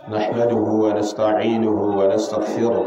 نحمده ونستعينه ونستغفره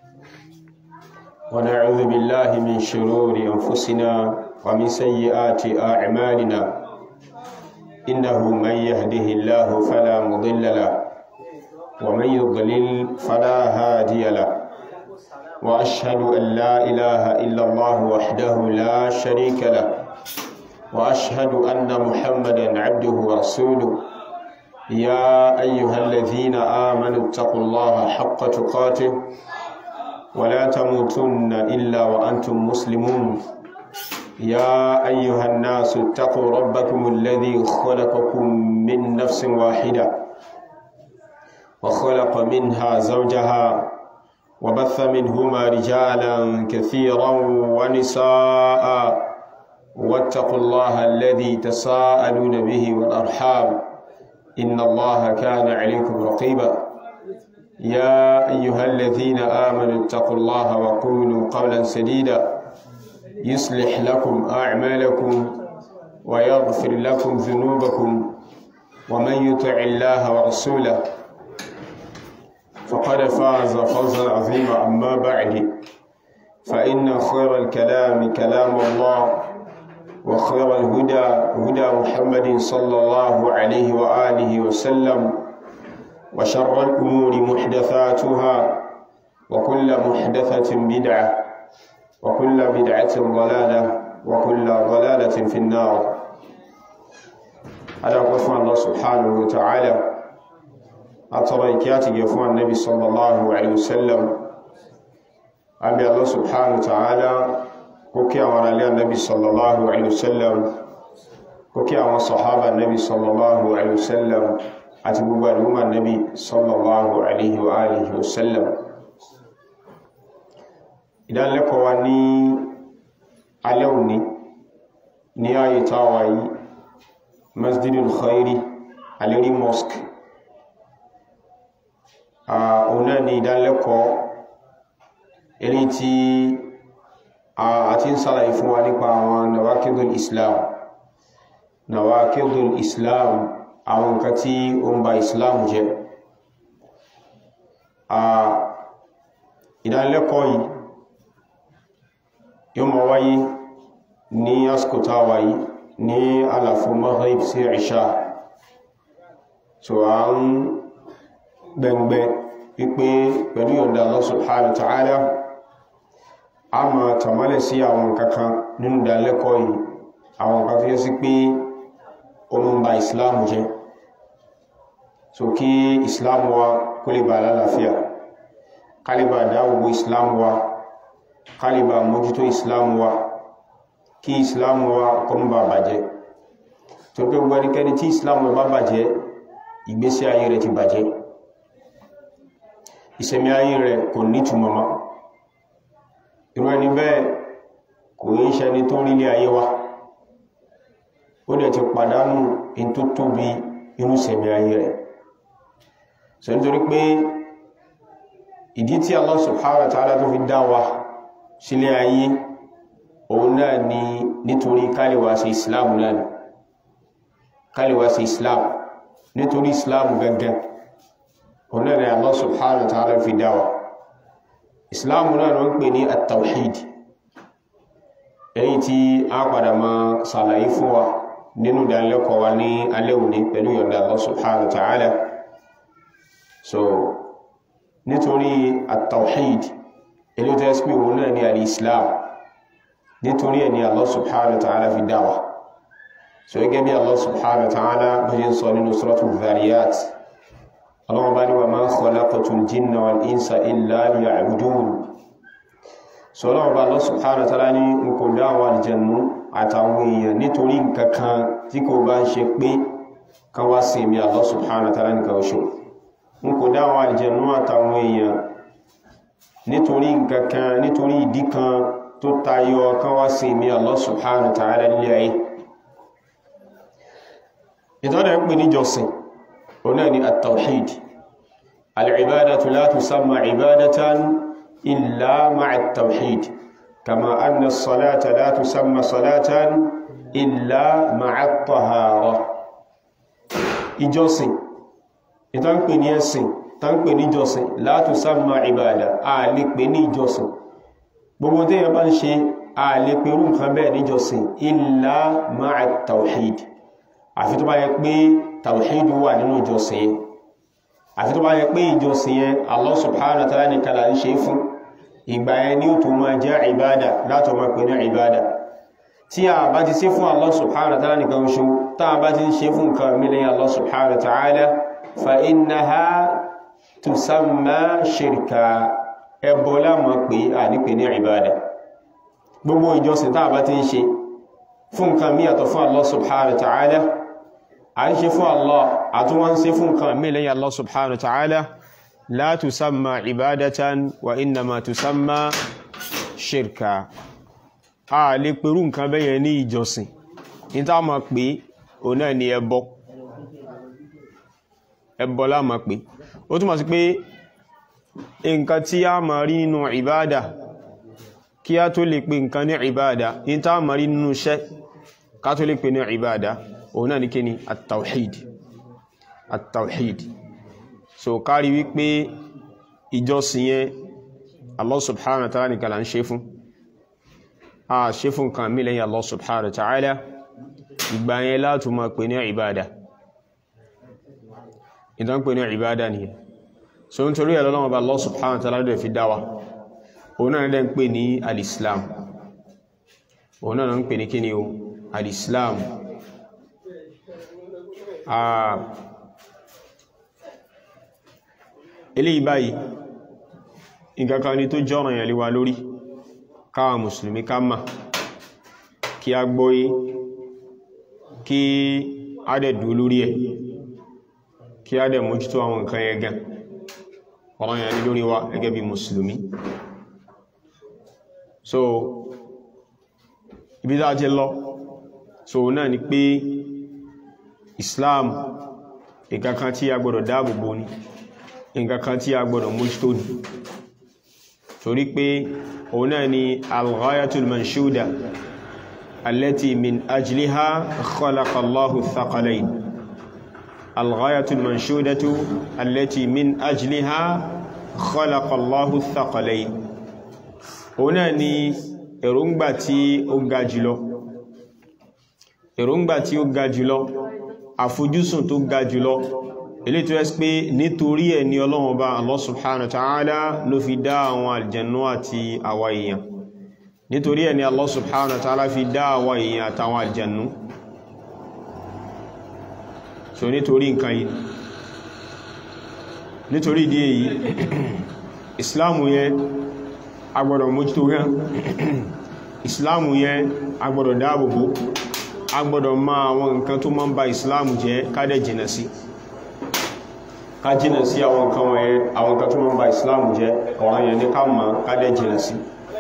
ونعوذ بالله من شرور أنفسنا ومن سيئات أعمالنا إنه من يهده الله فلا مضل له ومن يضلل فلا هادي له وأشهد أن لا إله إلا الله وحده لا شريك له وأشهد أن محمدا عبده ورسوله يا أيها الذين آمنوا اتقوا الله حق تقاته ولا تموتن إلا وأنتم مسلمون يا أيها الناس اتقوا ربكم الذي خلقكم من نفس واحدة وخلق منها زوجها وبث منهما رجالا كثيرا ونساء واتقوا الله الذي تساءلون به والأرحام إن الله كان عليكم رقيبا يا أيها الذين آمنوا اتقوا الله وقولوا قولا سديدا يصلح لكم أعمالكم ويغفر لكم ذنوبكم ومن يطع الله ورسوله فقد فاز فوزا عظيما أما بعد فإن خير الكلام كلام الله وخير الهدى هدى محمد صلى الله عليه وآله وسلم وشر الأمور محدثاتها وكل محدثة بدعة وكل بدعة ضلالة وكل ضلالة في النار على قسم الله سبحانه وتعالى أتريكاتي يفوى النبي صلى الله عليه وسلم أبي الله سبحانه وتعالى kókí àwọn aráalé annabi sallallahu alaihi wasallam kókí àwọn sahaba annabi sallallahu alaihi wasallam àti gbogbo àdúgbà annabi sallallahu alaihi wa alihi wasallam ìdánilẹ́kọ̀ọ́ wa ní alẹ́ òní ní ayé táwà yìí masjidul khairi alérí mosque ọ̀nà ni ìdánilẹ́kọ̀ọ́ eré tí àti ń sàlàyé fún wa nípa àwọn nawakidul islam nawakidul islam àwọn nǹkan tí ó ń ba islam jẹ́ ìdánilẹ́kọ̀ọ́ yìí yóò máa wáyé ní àsìkò tá a wà yìí ní àlàfo maghrib sí ìṣà so a ń gbẹ̀ngbẹ̀ wípé pẹ̀lú yọ̀ǹda Allah subhanahu wa ta'ala a ma tàmálẹ̀ sí àwọn kankan nínú ìdálẹ́kọ̀ọ́ yìí àwọn kan tó yẹ sí pé ó ń ba islam jẹ́ so kí islam wa kó lè bá lálàáfíà kálíbà dáwògbò islam wa kálíbà mójútó islam wa kí islam wa kó ń bá bàjẹ́ tó pé gbogbo ẹnikẹ́ni tí islam wa bá bàjẹ́ ìgbésí ayé rẹ̀ ti bàjẹ́ ìṣẹ̀mí ayé rẹ̀ kò nítumọ̀ mọ́ irú ẹni bẹ́ẹ̀ kò yí ṣẹni tó rí ní ayé wa ó dẹ̀ ti pàdánù in tó tóbi inú sẹ̀mí ayé rẹ̀ so nítorí pé ìdí tí Allah subhanahu wa ta'ala tó fi dá wa sílé ayé òun náà ni nítorí káliwá sí islam náà ni káliwá sí islam nítorí islam gangan òun náà ni Allah subhanahu wa ta'ala fi dá wa islam náà ló ń pè ní at-tawhid èyí tí a padà ma sàlàyé fún wa nínú ìdánilẹ́kọ̀ọ́ wa ní alẹ́ òní pẹ̀lú yọ̀ǹda Allah subhanahu wa ta'ala so nítorí at-tawhid èyí tó ẹ́sì pé òun náà ní al-islam nítorí ẹni Allah subhanahu wa ta'ala fi dáwà so gẹ́gẹ́ bí Allah subhanahu wa ta'ala bó ṣe ń sọ nínú suratul dhariyat Allah bá ní wa ma khalaqatul jinna wal insa illa liya'budun so Allah bá Allah subhanahu wa ta'ala ní n kò dá àwọn àlìjẹ̀nú àtàwọn èèyàn nítorí nǹkankan tí kò bá ń ṣe pé kan wá sí mi Allah subhanahu wa ta'ala nìkan ṣo n kò dá àwọn àlìjẹ̀nú àtàwọn èèyàn nítorí nǹkankan nítorí ìdí kan tó tayọ kan wá sí mi Allah subhanahu wa ta'ala nílé ayé ìtọ́dẹ̀ ń pè ní jọsìn هنا التوحيد العبادة لا تسمى عبادة إلا مع التوحيد كما أن الصلاة لا تسمى صلاة إلا مع الطهارة ìjọsìn ìtàn pè ní ẹ̀sìn tá ń pè ní ìjọsìn la tusamma ìbádà a lè pè ní ìjọsìn gbogbo tí yẹn bá ń ṣe a lè pè rú nǹkan bẹ́ẹ̀ níjọsìn illa ma'a tawhid àfi tó bá yẹ pé tawhid wà nínú ìjọsìn yẹn àfi tó bá yẹ pé ìjọsìn yẹn Allah subhanahu wa ta'ala nìkan là ń ṣe fún ìgbà yẹn ni ó tó máa jẹ́ ìbádà látọ̀ máa pè ní ìbádà tí a bá ti ṣe fún Allah subhanahu wa ta'ala nìkan ṣe tá a bá ti ṣe fún nǹkan mílẹ̀ Allah subhanahu wa ta'ala fa innaha tusamma shirka ẹbọ láàmà pé a ní pè ní ìbádà gbogbo ìjọsìn tá a bá ti ń ṣe fún nǹkan mí yàtọ̀ fún Allah subhanahu wa ta'ala a ń ṣe fún Allah àtúwọ́n ń ṣe fún nǹkan mílẹ̀ Allah subhanahu wa ta'ala la tusamma ibadatan wa innama tusamma shirka a lè pẹ̀rú nǹkan bẹ́yẹ ní ìjọsìn ní tá ma pè o náà ni ẹbọ ẹbọ lá ma pè ó túnmọ̀ sí pé nǹkan tí a ma rí nínú ìbádà kí a tó lè pè nǹkan ní ìbádà ní tá ma rí nínú iṣẹ́ ká tó lè pè ní ìbádà o náà ni kí ni at-tawhid at-tawhid so kárí wípé ìjọsìn yẹn Allah subhanahu wa ta'ala nìkan là ń ṣe fún a ṣe fún kan mí lẹ́yìn Allah subhanahu wa ta'ala ìgbà yẹn látù ma pè ní ìbádà ìdán pè ní ìbádà nìyẹn so n torí ẹ̀lọ́lọ́wọ́ bá Allah subhanahu wa ta'ala dẹ̀ fi dáwà òun náà dẹ̀ ń pè ní al-islam òun náà ń pè ní kíni o al-islam eléyìí báyìí nǹkankan ni tó jọ́rọ̀ yẹn lé wa lórí káwa mùsùlùmí ká mà kí a gbọ́yé kí a dẹ̀ dúó lórí ẹ̀ kí a dẹ̀ mójútó àwọn nǹkan yẹn gan ọ̀rọ̀ yẹn lórí wa gẹ́gẹ́ bí mùsùlùmí so ibi tá a ti lọ so náà ni pé Islam nǹkankan tí a gbọ́dọ̀ dáàbòbò ni nǹkankan tí a gbọ́dọ̀ mójútó ni torí pé òun náà ni al-ghayatul manshuda allati min ajliha khalaqa Allahu thaqalayn al-ghayatul manshudatu allati min ajliha khalaqa Allahu thaqalayn òun náà ni èròǹgbà tí ó ga jùlọ èròǹgbà tí ó ga jùlọ àfojúsùn tó ga jùlọ ilé tó ẹ́sì pé nítorí ẹ̀ ní Ọlọ́run Ọba Allah subhanahu wa ta'ala ló fi dá àwọn aljannu àti àwa èèyàn nítorí ẹ̀ ní Allah subhanahu wa ta'ala fi dá àwa èèyàn àtàwọn aljannu so nítorí nǹkan yìí nítorí ìdí èyí islamu yẹn agbọ́dọ̀ mójútó rán islamu yẹn agbọ́dọ̀ dáàbòbò agbọ́dọ̀ ma àwọn nǹkan tó máa ń ba islamu jẹ́ kádẹ̀ jìnà sí ká jìnà sí àwọn nǹkan wọ̀nyẹn àwọn nǹkan tó máa ń ba islamu jẹ́ ọ̀rọ̀ yẹn ní ká mọ̀ kádẹ̀ jìnà sí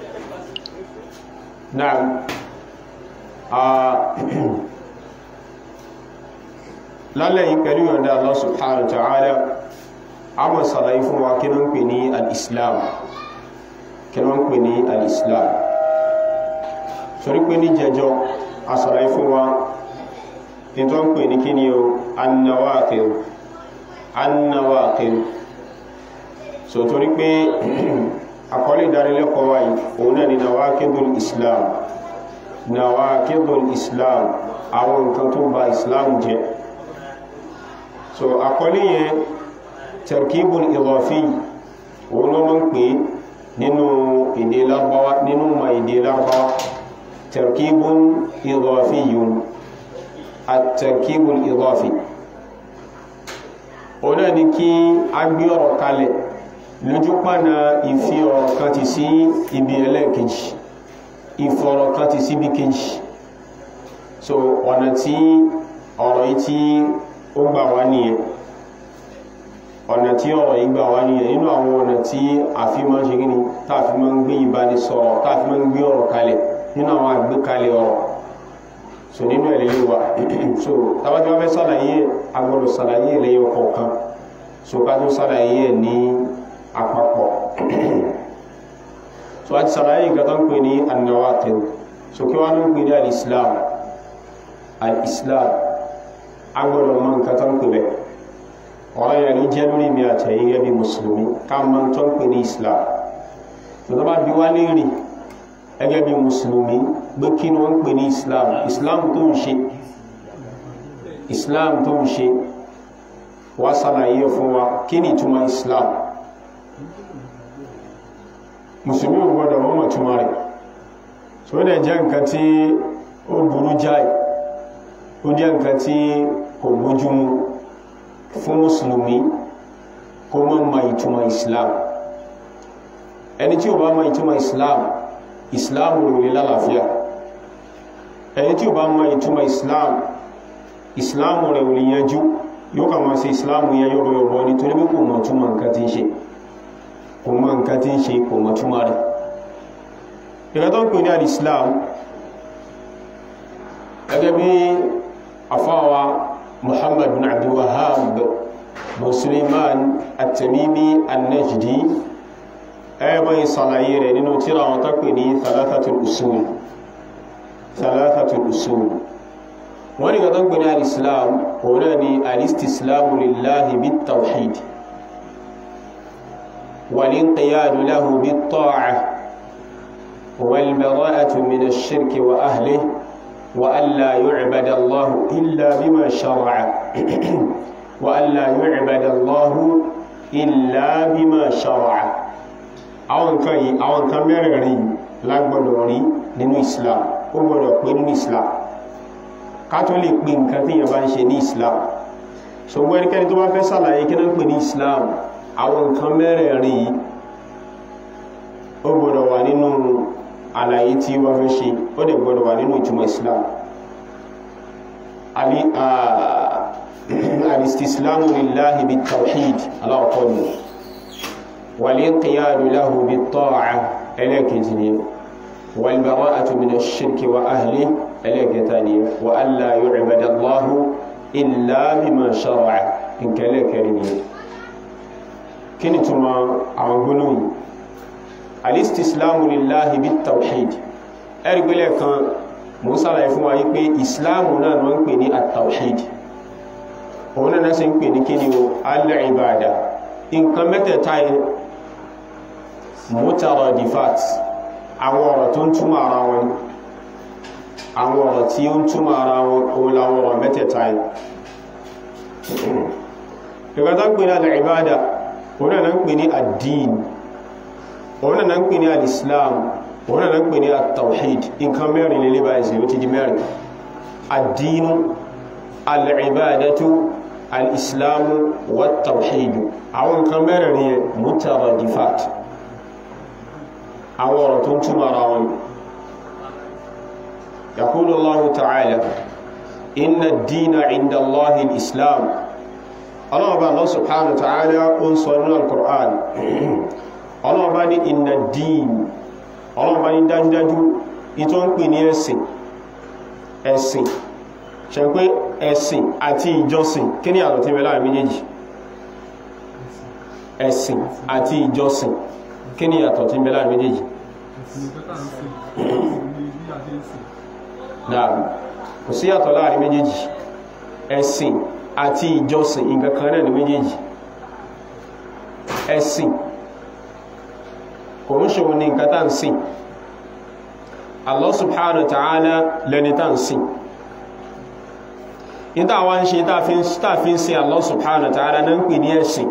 náà lálẹ́ yìí pẹ̀lú yọ̀ndà Allah subhanahu wa ta'ala a mọ̀ sàlàyé fún wa kí wọ́n pè ní al-islam kí wọ́n pè ní al-islam sórí pé ní jẹjọ a sàlàyé fún wa ní tó ń pè ní kí ni o annawaqid annawaqid so torí pé àkọlé ìdánilẹ́kọ̀ọ́ wa yìí òun náà ni nawaqidul islam nawaqidul islam àwọn nǹkan tó ba islam jẹ́ so àkọlé yẹn tarkibul idafi òun ló mọ́ ń pè nínú èdè Lárúbáwá nínú ma èdè Lárúbáwá tarkibul idafi yun at-tarkibul idafi òun náà ni kí a gbé ọ̀rọ̀ kalẹ̀ lójú pàna ìfi ọ̀rọ̀ kan ti sí ibi ẹlẹ́ẹ̀kejì ìfọ̀rọ̀ kan ti sí ibi kejì so ọ̀nà tí ọ̀rọ̀ yìí tí ó gbà wá nìyẹn ọ̀nà tí ọ̀rọ̀ yìí gbà wá nìyẹn nínú àwọn ọ̀nà tí a fi máa ń ṣe gíní tá a fi máa ń gbé ìbánisọ̀rọ̀ tá a fi máa ń gbé ọ̀rọ̀ kalẹ̀ nínú àwọn àgbékalẹ̀ ọ̀rọ̀ so nínú ẹ̀ lélẹ̀ wa so tábàtí wọ́n fẹ́ sàlàyé a gbọ́dọ̀ sàlàyé lẹ́yọ kọ̀ọ̀kan so ká tó sàlàyé ẹ̀ ní àpapọ̀ so a ti sàlàyé nǹkan tó ń pè ní an-nawaqid so kí wọ́n ń pè ní al-islam al-islam agbọ́dọ̀ mọ̀ nǹkan tó ń pè bẹ́ẹ̀ ọ̀rọ̀ yẹn ló jẹ́ lórí mi àtẹ̀yìn gẹ́gẹ́ bí mùsùlùmí ká mọ̀ tó ń pè ní islam tó bá bí wá léèrè gẹ́gẹ́ bí mùsùlùmí gbé kí ni wọ́n ń pè ní islam islam tó ń ṣe islam tó ń ṣe wá ṣàlàyé fún wa kí ni ìtumọ̀ islam mùsùlùmí ò gbọ́dọ̀ wọ́n mọ̀ túmọ̀ rẹ̀ tó dẹ̀ jẹ́ nǹkan tí ó burú jáì ó jẹ́ nǹkan tí kò bójúmu fún mùsùlùmí kó mọ́ mọ̀ ìtumọ̀ islam ẹni tí ó bá mọ̀ ìtumọ̀ islam islam rò lè lálàáfíà ẹni tí ó bá mọ̀ ìtumọ̀ islam islam rẹ̀ ò lè yanjú yóò kà máa ṣe islam yẹn yóò bọ̀ bọ̀ nítorí pé kò mọ̀ túmọ̀ nǹkan tí ń ṣe kò mọ̀ nǹkan tí ń ṣe kò mọ̀ túmọ̀ rẹ̀ ìgbà tó ń pè ní al-islam gẹ́gẹ́ bí afáwa muhammad bin abdul wahhab bin suleiman at-tamimi an-najdi ẹgbẹ́ ìsàlàyé rẹ̀ nínú tíra wọn tó pè ní thalathatul usul thalathatul usul wọ́n ni gàtọ́ pè ní al-islam òun náà ni al-istislamu lillahi bit-tawhid wal-inqiyadu lahu bit-ta'ah wal-bara'atu min ash-shirki wa ahlihi wa an la yu'bada Allahu illa bima shara'a wa an la yu'bada Allahu illa bima shara'a àwọn nǹkan yìí àwọn nǹkan mẹ́rẹ̀ẹ̀rin lágbọ́dọ̀ rí nínú islam ó gbọ́dọ̀ pé nínú islam ká tó lè pè nǹkan tí yẹn bá ń ṣe ní islam ṣùgbọ́n ẹnikẹ́ni tó bá fẹ́ sàlàyé kí náà pè ní islam àwọn nǹkan mẹ́rẹ̀ẹ̀rin yìí ó gbọ́dọ̀ wà nínú àlàyé tí wọ́n fẹ́ ṣe ó dẹ̀ gbọ́dọ̀ wà nínú ìtumọ̀ islam alistislamu lillahi bit tawhid aláwọ̀kọ́ ni والانقياد له بالطاعة إليكتني والبراءة من الشرك وأهله إليكتني وألا يعبد الله إلا بما شرع إن كالكرني كنتما عقلون الاستسلام لله بالتوحيد أرجو لك موسى لا يفهم أيك إسلامنا نقول التوحيد هنا ناس نقول كنيو العبادة nǹkan mẹ́tẹ̀ẹ̀ta yẹn mutaradifat àwọn ọ̀rọ̀ tó ń túmọ̀ ara wọn ni àwọn ọ̀rọ̀ tí ó ń túmọ̀ ara wọn òun làwọn ọ̀rọ̀ mẹ́tẹ̀ẹ̀ta yẹn ìgbàtà ń pè ní al-ibada òun náà ń pè ní ad-din òun náà ń pè ní al-islam òun náà ń pè ní at-tawhid nǹkan mẹ́rin lè lébà ẹ̀sẹ̀ ó ti di mẹ́rin ad-dinu al-ibadatu al-islamu wat-tawhidu àwọn nǹkan mẹ́rin yẹn mutaradifat àwọn ọ̀rọ̀ tó ń túnmọ̀ ara wọn yaqulu Allahu ta'ala inna ad-dina 'inda Allahi al-islam ọlọ́ọ̀bá Allah subhanahu wa ta'ala ó ń sọ nínú al-Qur'an ọlọ́ọ̀bá ní inna ad-din ọlọ́ọ̀bá ní dájúdájú ìtọ́ ń pè ní ẹ̀sìn ẹ̀sìn ṣe pé ẹ̀sìn àti ìjọsìn kí ni àtọ̀ tí mẹ́lá méjèèjì ẹ̀sìn àti ìjọsìn kí ni yàtọ̀ tí ń bẹ láàrin méjèèjì dáa kò sí yàtọ̀ láàrin méjèèjì ẹ̀sìn àti ìjọsìn nǹkan kan náà ní méjèèjì ẹ̀sìn kò ń ṣòwò ní nǹkan tá ń sìn Allah subhanahu wa ta'ala lẹni tá ń sìn níta wá ń ṣe táàfin sí Allah subhanahu wa ta'ala náà ń pè ní ẹ̀sìn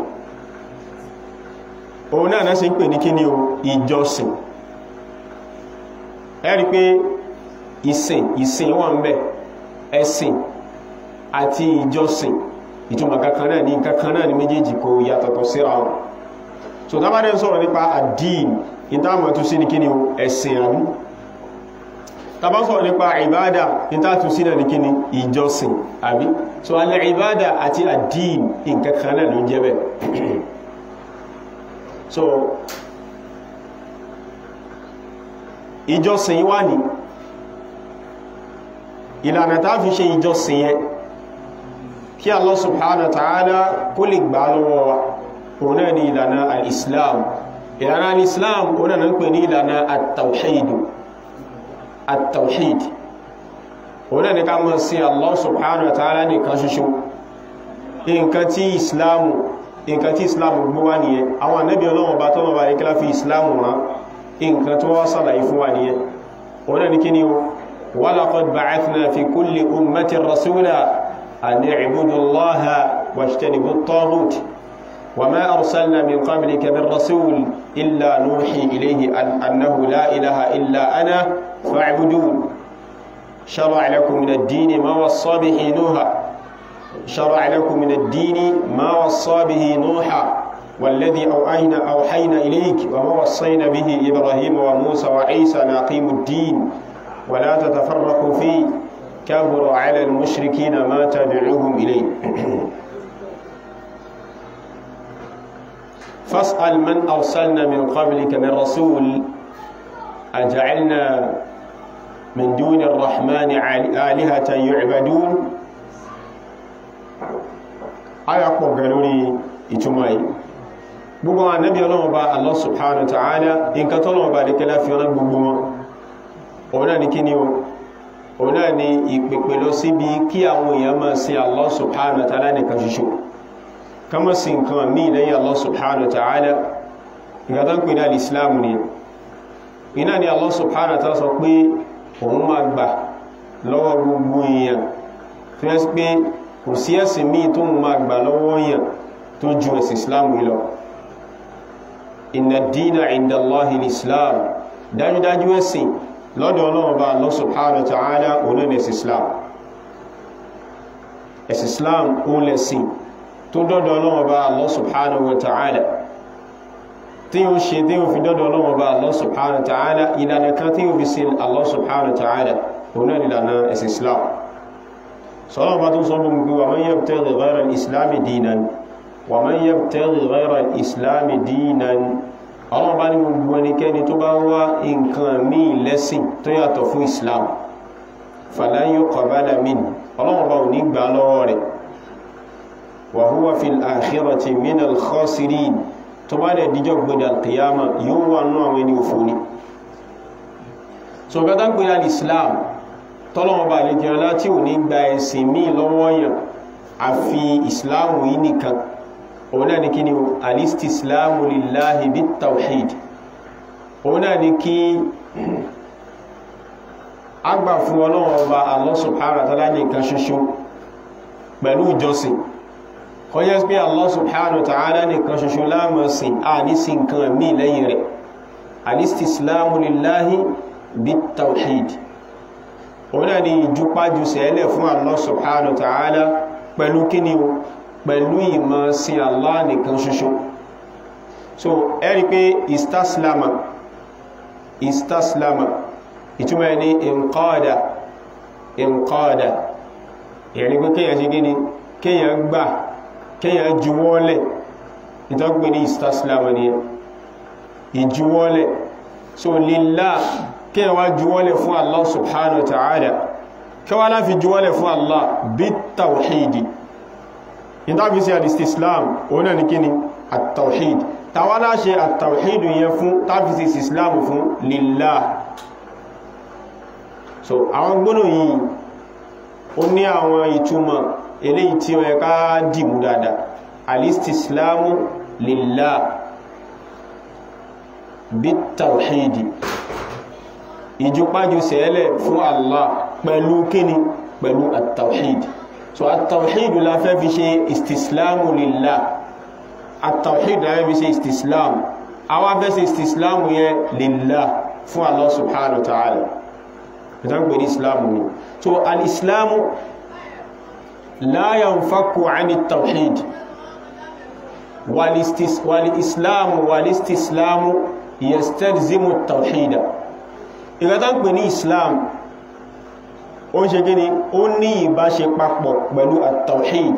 òun náà náà sì ń pè ní kíní o ìjọsìn ẹ̀rí pé ìsìn ìsìn wà ń bẹ ẹ̀sìn àti ìjọsìn ìtumọ̀ kankan náà ní kankan náà ní méjèèjì kò yàtọ̀tọ̀ síra wọn so tá bá dẹ̀ ń sọ̀rọ̀ nípa àdín ìtààmọ̀ tó sí ní kíní o ẹ̀sìn àbí tá bá sọ̀rọ̀ nípa ìbádà ìtààtù sí náà ní kíní ìjọsìn àbí so alẹ́ ìbádà àti àdín nǹkankan náà ló ń jẹ́ bẹ́ẹ̀ so ìjọsìn wà ní ìlànà tá fi ṣe ìjọsìn yẹn kí Allah subhanahu wa ta'ala kó lè gbà lọ́wọ́ wa òun náà ni ìlànà al-islam ìlànà al-islam òun náà ń pè ní ìlànà at-tawhid at-tawhid òun náà ni ká mọ̀ sí Allah subhanahu wa ta'ala nìkan ṣoṣo nǹkan tí islamu nǹkan tí islamu gbé wá nìyẹn àwọn ànábì ọlọ́wọ́ bá tọ́lọ̀ bá ríkílá fi islamu rán nǹkan tó wá sàlàyé fún wa nìyẹn wọ́n náà ní kí ni o walaqad ba'athna fi kulli ummatin rasula an i'budu allaha wajtanibu at-taghut wa ma arsalna min qablika min rasul illa nuhi ilayhi annahu la ilaha illa ana fa'budun شرع لكم من الدين ما وصى به نوحا شرع لكم من الدين ما وصى به نوحا والذي أوحينا أوحينا إليك وما وصينا به إبراهيم وموسى وعيسى نقيم الدين ولا تتفرقوا فيه كبر على المشركين ما تدعوهم إليه فاسأل من أرسلنا من قبلك من رسول أجعلنا من دون الرحمن آلهة يعبدون aya pọ̀ gan lórí ìtumọ̀ yìí gbogbo ànábì Ọlọ́run bá Allah subhanahu wa ta'ala nǹkan tọ́lọ́run bá lè kẹlá fi ọ̀nà gbogbo wọn òun náà ni kí ni o òun náà ni ìpèpè lọ síbi kí àwọn èèyàn máa sin Allah subhanahu wa ta'ala nìkan ṣoṣo ká má sin nǹkan míì lẹ́yìn Allah subhanahu wa ta'ala nǹkan tó ń pè ní al-Islam ni iná ni Allah subhanahu wa ta'ala sọ pé òun máa gbà lọ́wọ́ gbogbo èèyàn tó yẹ́ sí pé kò sí ẹ̀sìn míì tó máa gbà lọ́wọ́ èèyàn tó ju ẹ̀sìn islam lọ inna dina inda Allahi islam dájúdájú ẹ̀sìn lọ́dọ̀ ọlọ́run bá Allah subhanahu wa ta'ala òun ní ẹ̀sìn islam ẹ̀sìn islam òun lẹ̀sìn tó dọ́dọ̀ ọlọ́run bá Allah subhanahu wa ta'ala tí yóò ṣe tí yóò fi dọ́dọ̀ ọlọ́run bá Allah subhanahu wa ta'ala ìlànà kan tí yóò fi sin Allah subhanahu wa ta'ala òun náà ìlànà ẹ̀sìn islam sọ́lọ́run bá tún sọ fún mi wa man yabtaghi ghayra al-islami dinan wa man yabtaghi ghayra al-islami dinan ọlọ́run bá ní gbogbo ẹnikẹ́ni tó bá wá nǹkan míì lẹ́sìn tó yàtọ̀ fún islam falan yuqbala minhu ọlọ́run bá ò ní gbà lọ́wọ́ rẹ̀ wa huwa fil akhirati minal khasirin tó bá dẹ̀ díjọ́ gbọ́dọ̀ alkiyama yóò wà nú àwọn ẹni òfò ní so gátà ń pè ní islam tọ́lọ́wọ́ bá lè jẹun láti ò ní gba ẹ̀sìn míì lọ́wọ́ yàn àfi islam yìí nìkan òun náà ni kí ni alistislamu lillahi bit tawhid òun náà ni kí agbà fún ọlọ́wọ́ bá Allah subhanahu wa ta'ala nìkan ṣoṣo pẹ̀lú ìjọsìn kọjẹ́ pé Allah subhanahu wa ta'ala nìkan ṣoṣo lámọ̀sìn a ní sí nǹkan mí lẹ́yìn rẹ̀ alistislamu lillahi bit tawhid òun náà ni ìjúpájú sẹ́lẹ̀ fún Allah subhanahu wa ta'ala pẹ̀lú kíni o pẹ̀lú ìmọ̀ sí Allah nìkan ṣoṣo so ẹ̀rí pé istaslama istaslama ìtumọ̀ ẹni inqada inqada ìyẹni pé kíyàn ṣe gíní kíyàn gbà kíyàn juwọ́lẹ̀ ìtọ́gbé ní istaslama ni ìjuwọ́lẹ̀ so lillah kíyàn wá juwọ́lẹ̀ fún Allah subhanahu wa ta'ala kíwá láfi juwọ́lẹ̀ fún Allah bit tawhidi ìtàbí sí al-istislam òun náà ní kíni at-tawhid tàwálá ṣe at-tawhid yẹn fún tàbí sí islam fún lillah so àwọn gbónà yìí ó ní àwọn ìtumọ̀ eléyìí tí ó yẹ ká dìmú dáadáa al-istislamu lillah bit-tawhidi ìjúpájú sẹ́lẹ̀ fún Allah pẹ̀lú kíni pẹ̀lú at-tawhid so at-tawhid la fẹ́ fi ṣe istislamu lillah at-tawhid la fẹ́ fi ṣe istislam àwọn fẹ́ ṣe istislamu yẹ lillah fún Allah subhanahu wa ta'ala ìtàgbé ní islamu ni so al-islamu la yanfaku ani tawhid wal-islamu wal-istislamu yastalzimu tawhida ìgbàtàgbé ní islam ó ń ṣe gíní ó ní ìbáṣe papọ̀ pẹ̀lú at-tawhid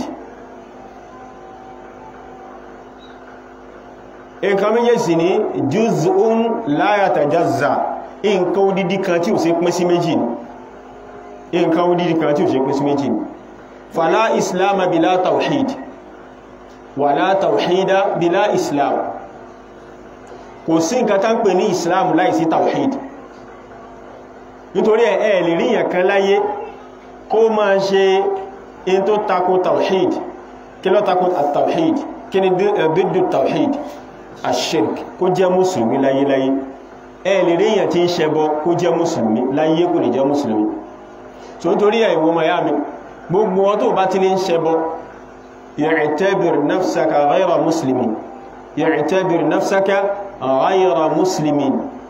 nǹkan méjèèjì ní juz'un la yatajazza nǹkan odidi kan tí ò ṣe pín sí méjì ní nǹkan odidi kan tí ò ṣe pín sí méjì ní fala islam bila tawhid wala tawhida bila islam kò sí nǹkan tán pè ní islam láìsí tawhid nítorí ẹ̀ lè rí ìyàn kan láyé kó máa ṣe in tó tako tawhid kí ló takò at-tawhid kí ni dídú tawhid ash-shirk kó jẹ́ mùsùlùmí láyéláyé ẹ lè rí èyàn tí ń ṣẹbọ kó jẹ́ mùsùlùmí láyé kò ní jẹ́ mùsùlùmí so nítorí ẹ̀ ìwọ̀n miami gbogbo wọn tó bá ti lè ń ṣẹbọ i'tabir nafsaka ghayra muslimin i'tabir nafsaka ghayra muslimin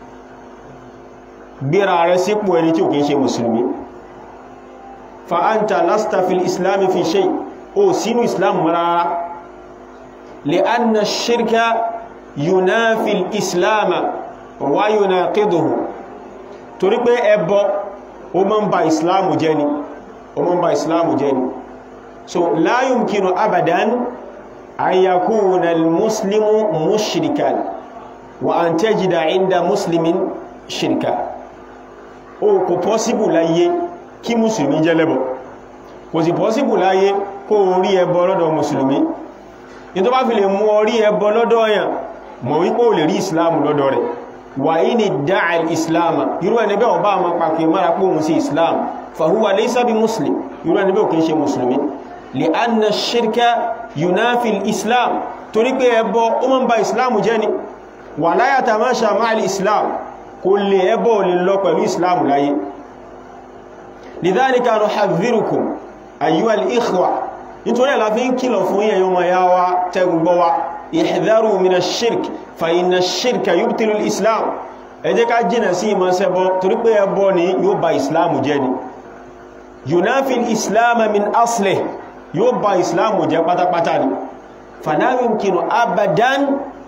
gbéra rẹ̀ sípò ẹni tí ò kìí ṣe mùsùlùmí fa anta lasta fil islami fi shay o sínú islam rárá li'anna shirka yunafi al-islama wa yunaqiduhu torí pé ẹbọ o mọ́ ń ba islamu jẹ́ ni o mọ́ ń ba islamu jẹ́ ni so la yumkinu abadan an yakuna al-muslimu mushrikan wa an tajida inda muslimin shirka o kò pọ́síbù láyé kí mùsùlùmí jẹ́ lẹ́bọ kò sì pọ́síbù láyé kó rí ẹbọ lọ́dọ̀ mùsùlùmí ní tó bá fi lè mú orí ẹbọ lọ́dọ̀ ọ̀yàn mọ̀ wípé ò lè rí ìsìláàmù lọ́dọ̀ rẹ̀ wà ní dáàl ìsìláàmù irú ẹni bẹ́ ọba àmọ́ pàkì mara pé òun sí ìsìláàm fàhúwà laysa bí muslim irú ẹni bẹ́ ò kí ń ṣe mùsùlùmí lè anna shirka yunafil islam torí pé ẹbọ ó mọ́ ń ba ìsìláàmù jẹ́ ni wà láyàtà máa ṣàmáàlì ìsìláàmù kò lè ẹbọ lè lọ pẹ̀lú ìsìláàmù láyé lidhalika nuhadhdhirukum ayyuhal ikhwa nítorí ẹ̀lá fi ń kìlọ̀ fún yẹ̀yọ́ ma yá wa tẹ́gbọ́ wa ihdharu mina shirk fa inna shirka yubtilu islam ẹ jẹ́ ká jìnà sí ìmọ̀ ṣẹbọ torí pé ẹbọ ni yóò ba islam jẹ́ ni yunafil islam min aslih yóò ba islam jẹ́ pátápátá ni fala yumkinu abadan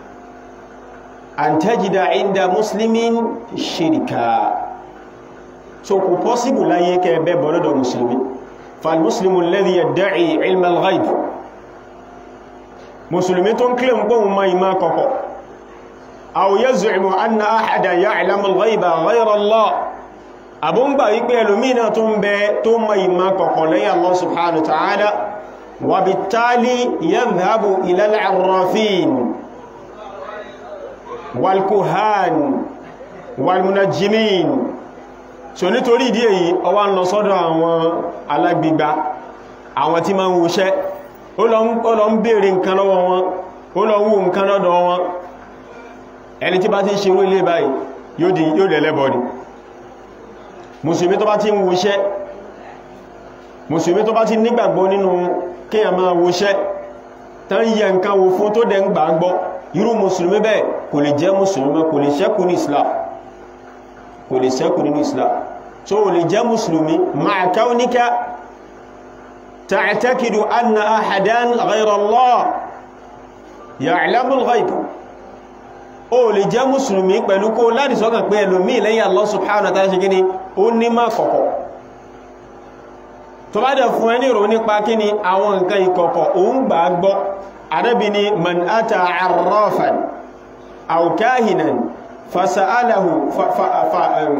an tajida inda muslimin shirka so kò pọ́síbù láyé kẹ́ bẹ́ bọ́lọ́dọ̀ musulmi فالمسلم الذي يدعي علم الغيب مسلمي tó ń claim pé òun ma ìmá kọ̀kọ̀ أو يزعم أن أحدا يعلم الغيب غير الله àbún gbà wípé ẹlòmínà tó ń bẹ tó ma ìmá kọ̀kọ̀ lẹ́yìn Allah subhanahu wa ta'ala وبالتالي يذهب إلى العرافين والكهان والمنجمين so nítorí ìdí èyí ọwá ń lọ sọ́dọ̀ àwọn alágbígbá àwọn tí ma ń wuṣẹ́ ó lọ ń bèèrè nǹkan lọ́wọ́ wọn ó lọ ń wù nǹkan lọ́dọ̀ wọn ẹni tí bá ti ń ṣe ilé báyìí yóò dẹ̀lẹ́bọ̀ ni mùsùlùmí tó bá ti ń wuṣẹ́ mùsùlùmí tó bá ti nígbàgbọ́ nínú kíyàn máa wuṣẹ́ tán yẹ nǹkan wo fún tó dẹ̀ ń gbàgbọ́ irú mùsùlùmí bẹ́ẹ̀ kò lè jẹ́ mùsùlùmí kò lè ṣẹ́kù ní Islam kò lè sẹ́kù nínú islam so o lè jẹ́ musulmi ma'a kaunika ta'taqidu anna ahadan ghayra Allah ya'lamu al-ghayb o lè jẹ́ musulmi pẹ̀lú kó láti sọ́kàn pé ẹlòmí lẹ́yìn Allah subhanahu wa ta'ala ṣe gíní ó ní má kọ̀kọ̀ tó bá dẹ̀ fún ẹni rò nípa kí ni àwọn nǹkan ìkọ̀kọ̀ òun gbà gbọ́ Ànábì ní man ata arrafan aw kahinan فسأله ف ف ف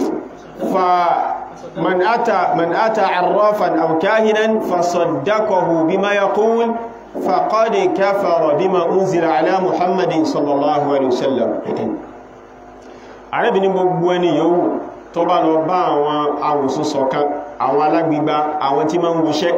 فمن أتى من أتى عرافا أو كاهنا فصدقه بما يقول فقد كفر بما أنزل على محمد صلى الله عليه وسلم Ànábì ní gbogbo ẹni yòówù tó bá lọ bá àwọn awòsùsọ̀ kan àwọn alágbígbá àwọn tí ma ń wuṣẹ́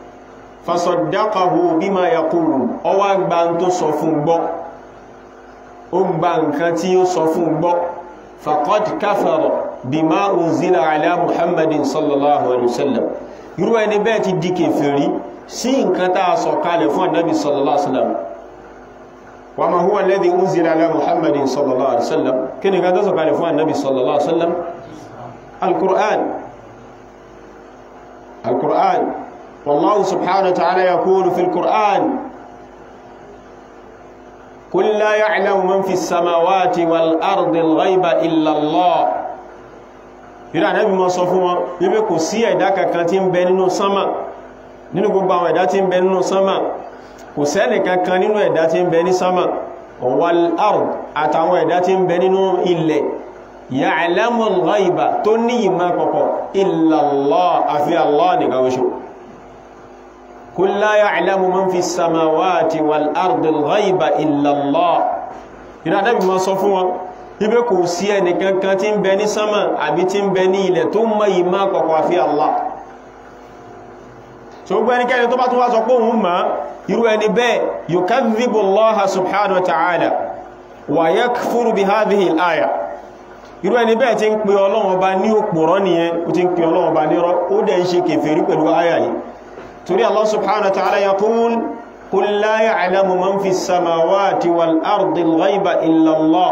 فصدقه بما يقول ó wá gba ń tó sọ fún gbọ́ ó gba nǹkan tí ó sọ fún gbọ́ faqad kafara bima unzila ala muhammadin sallallahu alaihi wasallam irú ẹni bẹ́ẹ̀ ti di kèfèrí sí nǹkan tá a sọ kalẹ̀ fún annabi sallallahu alaihi wasallam wa ma huwa alladhi unzila ala muhammadin sallallahu alaihi wasallam kí ni nǹkan tó sọ kalẹ̀ fún annabi sallallahu alaihi wasallam alquran alquran wallahu subhanahu wa ta'ala yaqulu fil quran قل لا يعلم من في السماوات والأرض الغيب إلا الله ìrìn ànábì mọ́ sọ fún wọn wípé kò sí ẹ̀dá kankan tí ń bẹ nínú sánmà nínú gbogbo àwọn ẹ̀dá tí ń bẹ nínú sánmà kò sẹ́nì kankan nínú ẹ̀dá tí ń bẹ ní sánmà wal ard àtàwọn ẹ̀dá tí ń bẹ nínú ilẹ̀ ya'lamul ghaiba tó ní ìmọ̀ kọ̀kọ̀ illa Allah àfi Allah nìkan oṣù قل لا يعلم من في السماوات والأرض الغيب إلا الله ìrìn àdábì ma sọ fún wọn ibẹ́ kò sí ẹni kankan tí ń bẹ ní sánmà àbí tí ń bẹ ní ilẹ̀ tó mọ̀ ìmá kọ̀kọ̀ àfi Allah so gbogbo ẹnikẹ́ni tó bá tún wá sọ pé òun mọ̀ irú ẹni bẹ́ẹ̀ yukadhibu Allaha subhanahu wa ta'ala wa yakfuru bi hadhihi al-aya irú ẹni bẹ́ẹ̀ tí ń pe Ọlọ́run Ọba ní òpùrọ́ nìyẹn ó ti ń pe Ọlọ́run Ọba ní rọ́ ó dẹ̀ ń ṣe kèfèrí pẹ̀lú àyà yìí torí Allah subhanahu wa ta'ala yaqul qul la ya'lamu man fi as-samawati wal ardi al-ghayba illa Allah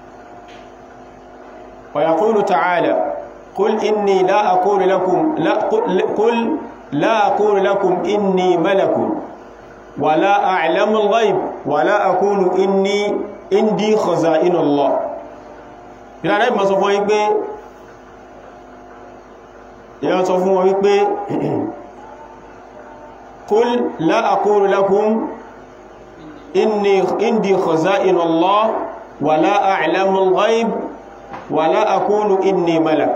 wa yaqulu ta'ala qul inni la aqulu lakum la qul la aqulu lakum inni malakun wa la a'lamu al-ghayb wa la aqulu inni indi khaza'inu Allah ìlànà ìmọ̀ sọ fún wípé ìyàn sọ fún wọn wípé kul la aqulu lakum inni indi khaza'inu Allah wa la a'lamu al-ghayb wa la aqulu inni malak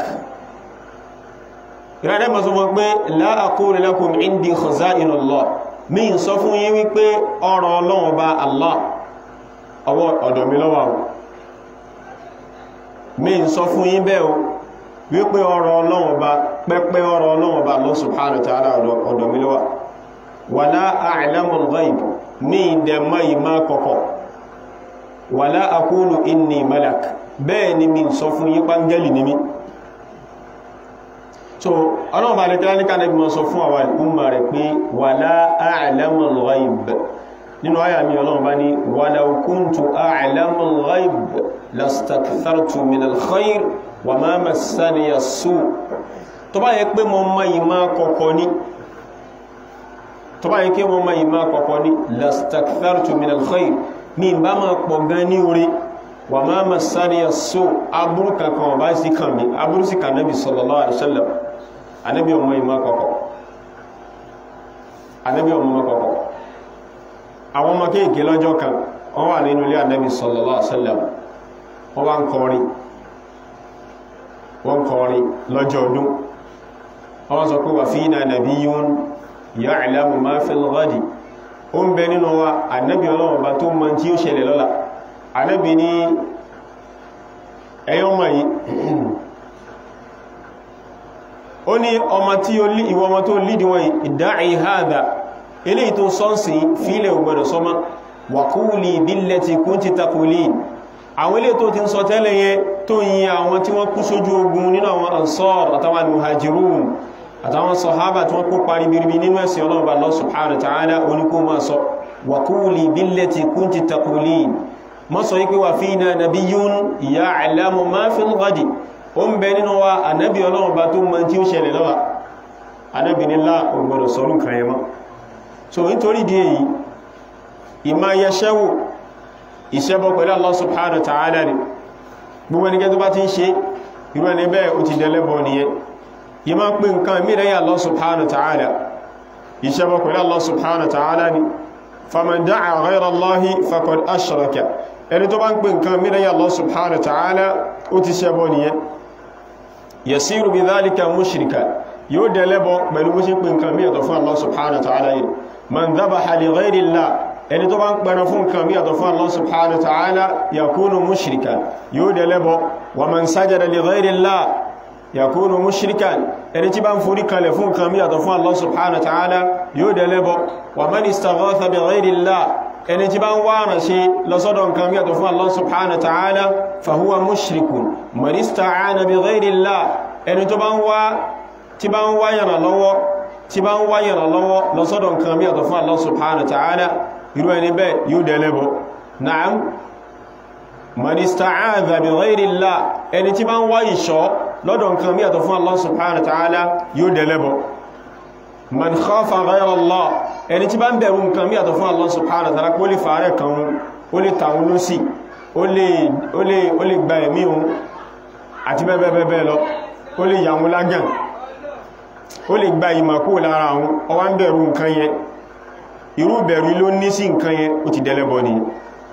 ìlànà ìmọ̀ sọ fún wọn pé la aqulu lakum indi khaza'inu Allah mi ń sọ fún yín wípé ọrọ̀ Ọlọ́run bá Allah ọwọ́ ọ̀dọ̀ mi ló wà mi ń sọ fún yín bẹ́ẹ̀ o wípé ọ̀rọ̀ Ọlọ́run Ọba pẹ́pẹ́ ọ̀rọ̀ Ọlọ́run Ọba Allah subhanahu wa ta'ala ọ̀dọ̀ mi ló wà wala a'lamul ghaib mi dẹ̀ mọ́ ìmá kọ̀kọ̀ wala aqulu inni malak bẹ́ẹ̀ ni mi ń sọ fún yín pàngẹ́lì ní mi so Ọlọ́run Ọba lẹ́kẹ́lá ní kánẹ́bí mọ́ sọ fún àwọn ìkúnmà rẹ̀ pé wala a'lamul ghaib nínú àyà mi Ọlọ́run bá ní walau kuntu a'lamul ghaib lastakthartu minal khair wa ma massaniya as-su' tó bá yẹ pé mo mọ̀ ìmọ̀ kọ̀kọ̀ ní tó bá yẹ pé mo mọ̀ ìmọ̀ kọ̀kọ̀ ní lastakthartu minal khair mi bá máa pọ̀ gan ní orí wa ma massaniya as-su' aburú kankan ọba sí kan mi aburú sí kan nabi sallallahu alaihi wasallam anabi ọmọ ìmọ̀ kọ̀kọ̀ anabi ọmọ kọ̀kọ̀ àwọn ọmọ kéèké lọ́jọ́ kan wọ́n wà nínú ilé ànábì sallallahu alaihi wasallam wọ́n wá ń kọrin wọ́n kọrin lọ́jọ́ ọdún wọ́n sọ pé wà fina nabiyyun ya'lamu ma fil ghadi ó ń bẹ nínú wa ànábì ọlọ́wọ́ bá tó mọ̀ tí ó ṣẹlẹ̀ lọ́la ànábì ní ẹyọ́ mọ̀ yìí ó ní ọmọ tí ìwọ ọmọ tó lídìí wọ́n ìdáì hadha eléyìí tó sọ́nsì fílẹ̀ ògbọ̀dọ̀ sọ́mọ́ wàkúùlì bílẹ̀ ti kún ti takùlì àwọn ilé tó ti ń sọ tẹ́lẹ̀ yẹn tó yí àwọn tí wọ́n kú sójú ogun nínú àwọn ansar àtàwọn muhajirun àtàwọn sọ̀hábà tí wọ́n kó parí biribi nínú ẹ̀sìn ọlọ́run bá Allah subhanahu wa ta'ala oníkó máa sọ wàkúùlì bílẹ̀ ti kún ti takùlì mọ́ sọ wípé wà fina nabiyyun ya'lamu ma fil ghadi ó ń bẹ nínú wa ànábì ọlọ́run bá tó mọ tí ó ṣẹlẹ̀ lọ́la ànábì nílá ògbọ̀dọ̀ sọ̀rún kan yẹn mọ́ so nítorí di èyí ìmá yẹṣẹ́wò ìṣẹ́bọ̀ pẹ̀lú Allah subhanahu wa ta'ala ni gbogbo ẹnikẹ́ tó bá ti ń ṣe irú ẹni bẹ́ẹ̀ ó ti dẹ̀lẹ́bọ̀ nìyẹn ìmá pè nǹkan mìíràn Allah subhanahu wa ta'ala ìṣẹ́bọ̀ pẹ̀lú Allah subhanahu wa ta'ala ni faman da'a ghayra Allahi faqad ashraka ẹni tó bá ń pè nǹkan mìíràn Allah subhanahu wa ta'ala ó ti ṣẹbọ nìyẹn yasiru bi dhalika mushrika yóò dẹ̀lẹ́bọ̀ pẹ̀lú bó ṣe pè nǹkan mìíràn fún Allah subhanahu wa ta'ala yìí man dhabaha li ghayri Allah ẹni tó bá ń pẹ̀rọ fún nǹkan mí àtọ̀ fún Allah subhanahu wa ta'ala yakunu mushrikan yóò dẹ̀ lẹ́bọ wa man sajada li ghayri Allah yakunu mushrikan ẹni tí bá ń forí kalẹ̀ fún nǹkan mí àtọ̀ fún Allah subhanahu wa ta'ala yóò dẹ̀ lẹ́bọ wa man istaghatha bi ghayri Allah ẹni tí bá ń wá ràn ṣe lọ́sọ́dọ̀ nǹkan mí àtọ̀ fún Allah subhanahu wa ta'ala fahuwa mushrikun man ista'ana bi ghayri Allah ẹni tó bá ń wá tí bá ń wá yàrá lọ́wọ́ tí bá ń wá yàrá lọ́wọ́ lọ́sọ́dọ̀ nǹkan mí àtọ̀ fún Allah subhanahu wa ta'ala irú ẹni bẹ́ẹ̀ yóò dẹ̀lẹ́bọ̀ na'am man ista'adha bi ghayri Allah ẹni tí bá ń wá ìṣọ́ lọ́dọ̀ nǹkan mí àtọ̀ fún Allah subhanahu wa ta'ala yóò dẹ̀lẹ́bọ̀ man khafa ghayra Allah ẹni tí bá ń bẹ̀rù nǹkan mí àtọ̀ fún Allah subhanahu wa ta'ala kó lè fàárẹ̀ kan ó lè tàun ló sí ó lè gba ẹ̀mí òun àti bẹ́ẹ̀bẹ́ẹ̀ lọ ó lè yàwọn lágàn ó lè gba ìmàkó lára àwọn ọwá ń bẹ̀rù nǹkan yẹn irú bẹ̀rù ló ní sí nǹkan yẹn ó ti dẹ̀lẹ́bọ̀ ni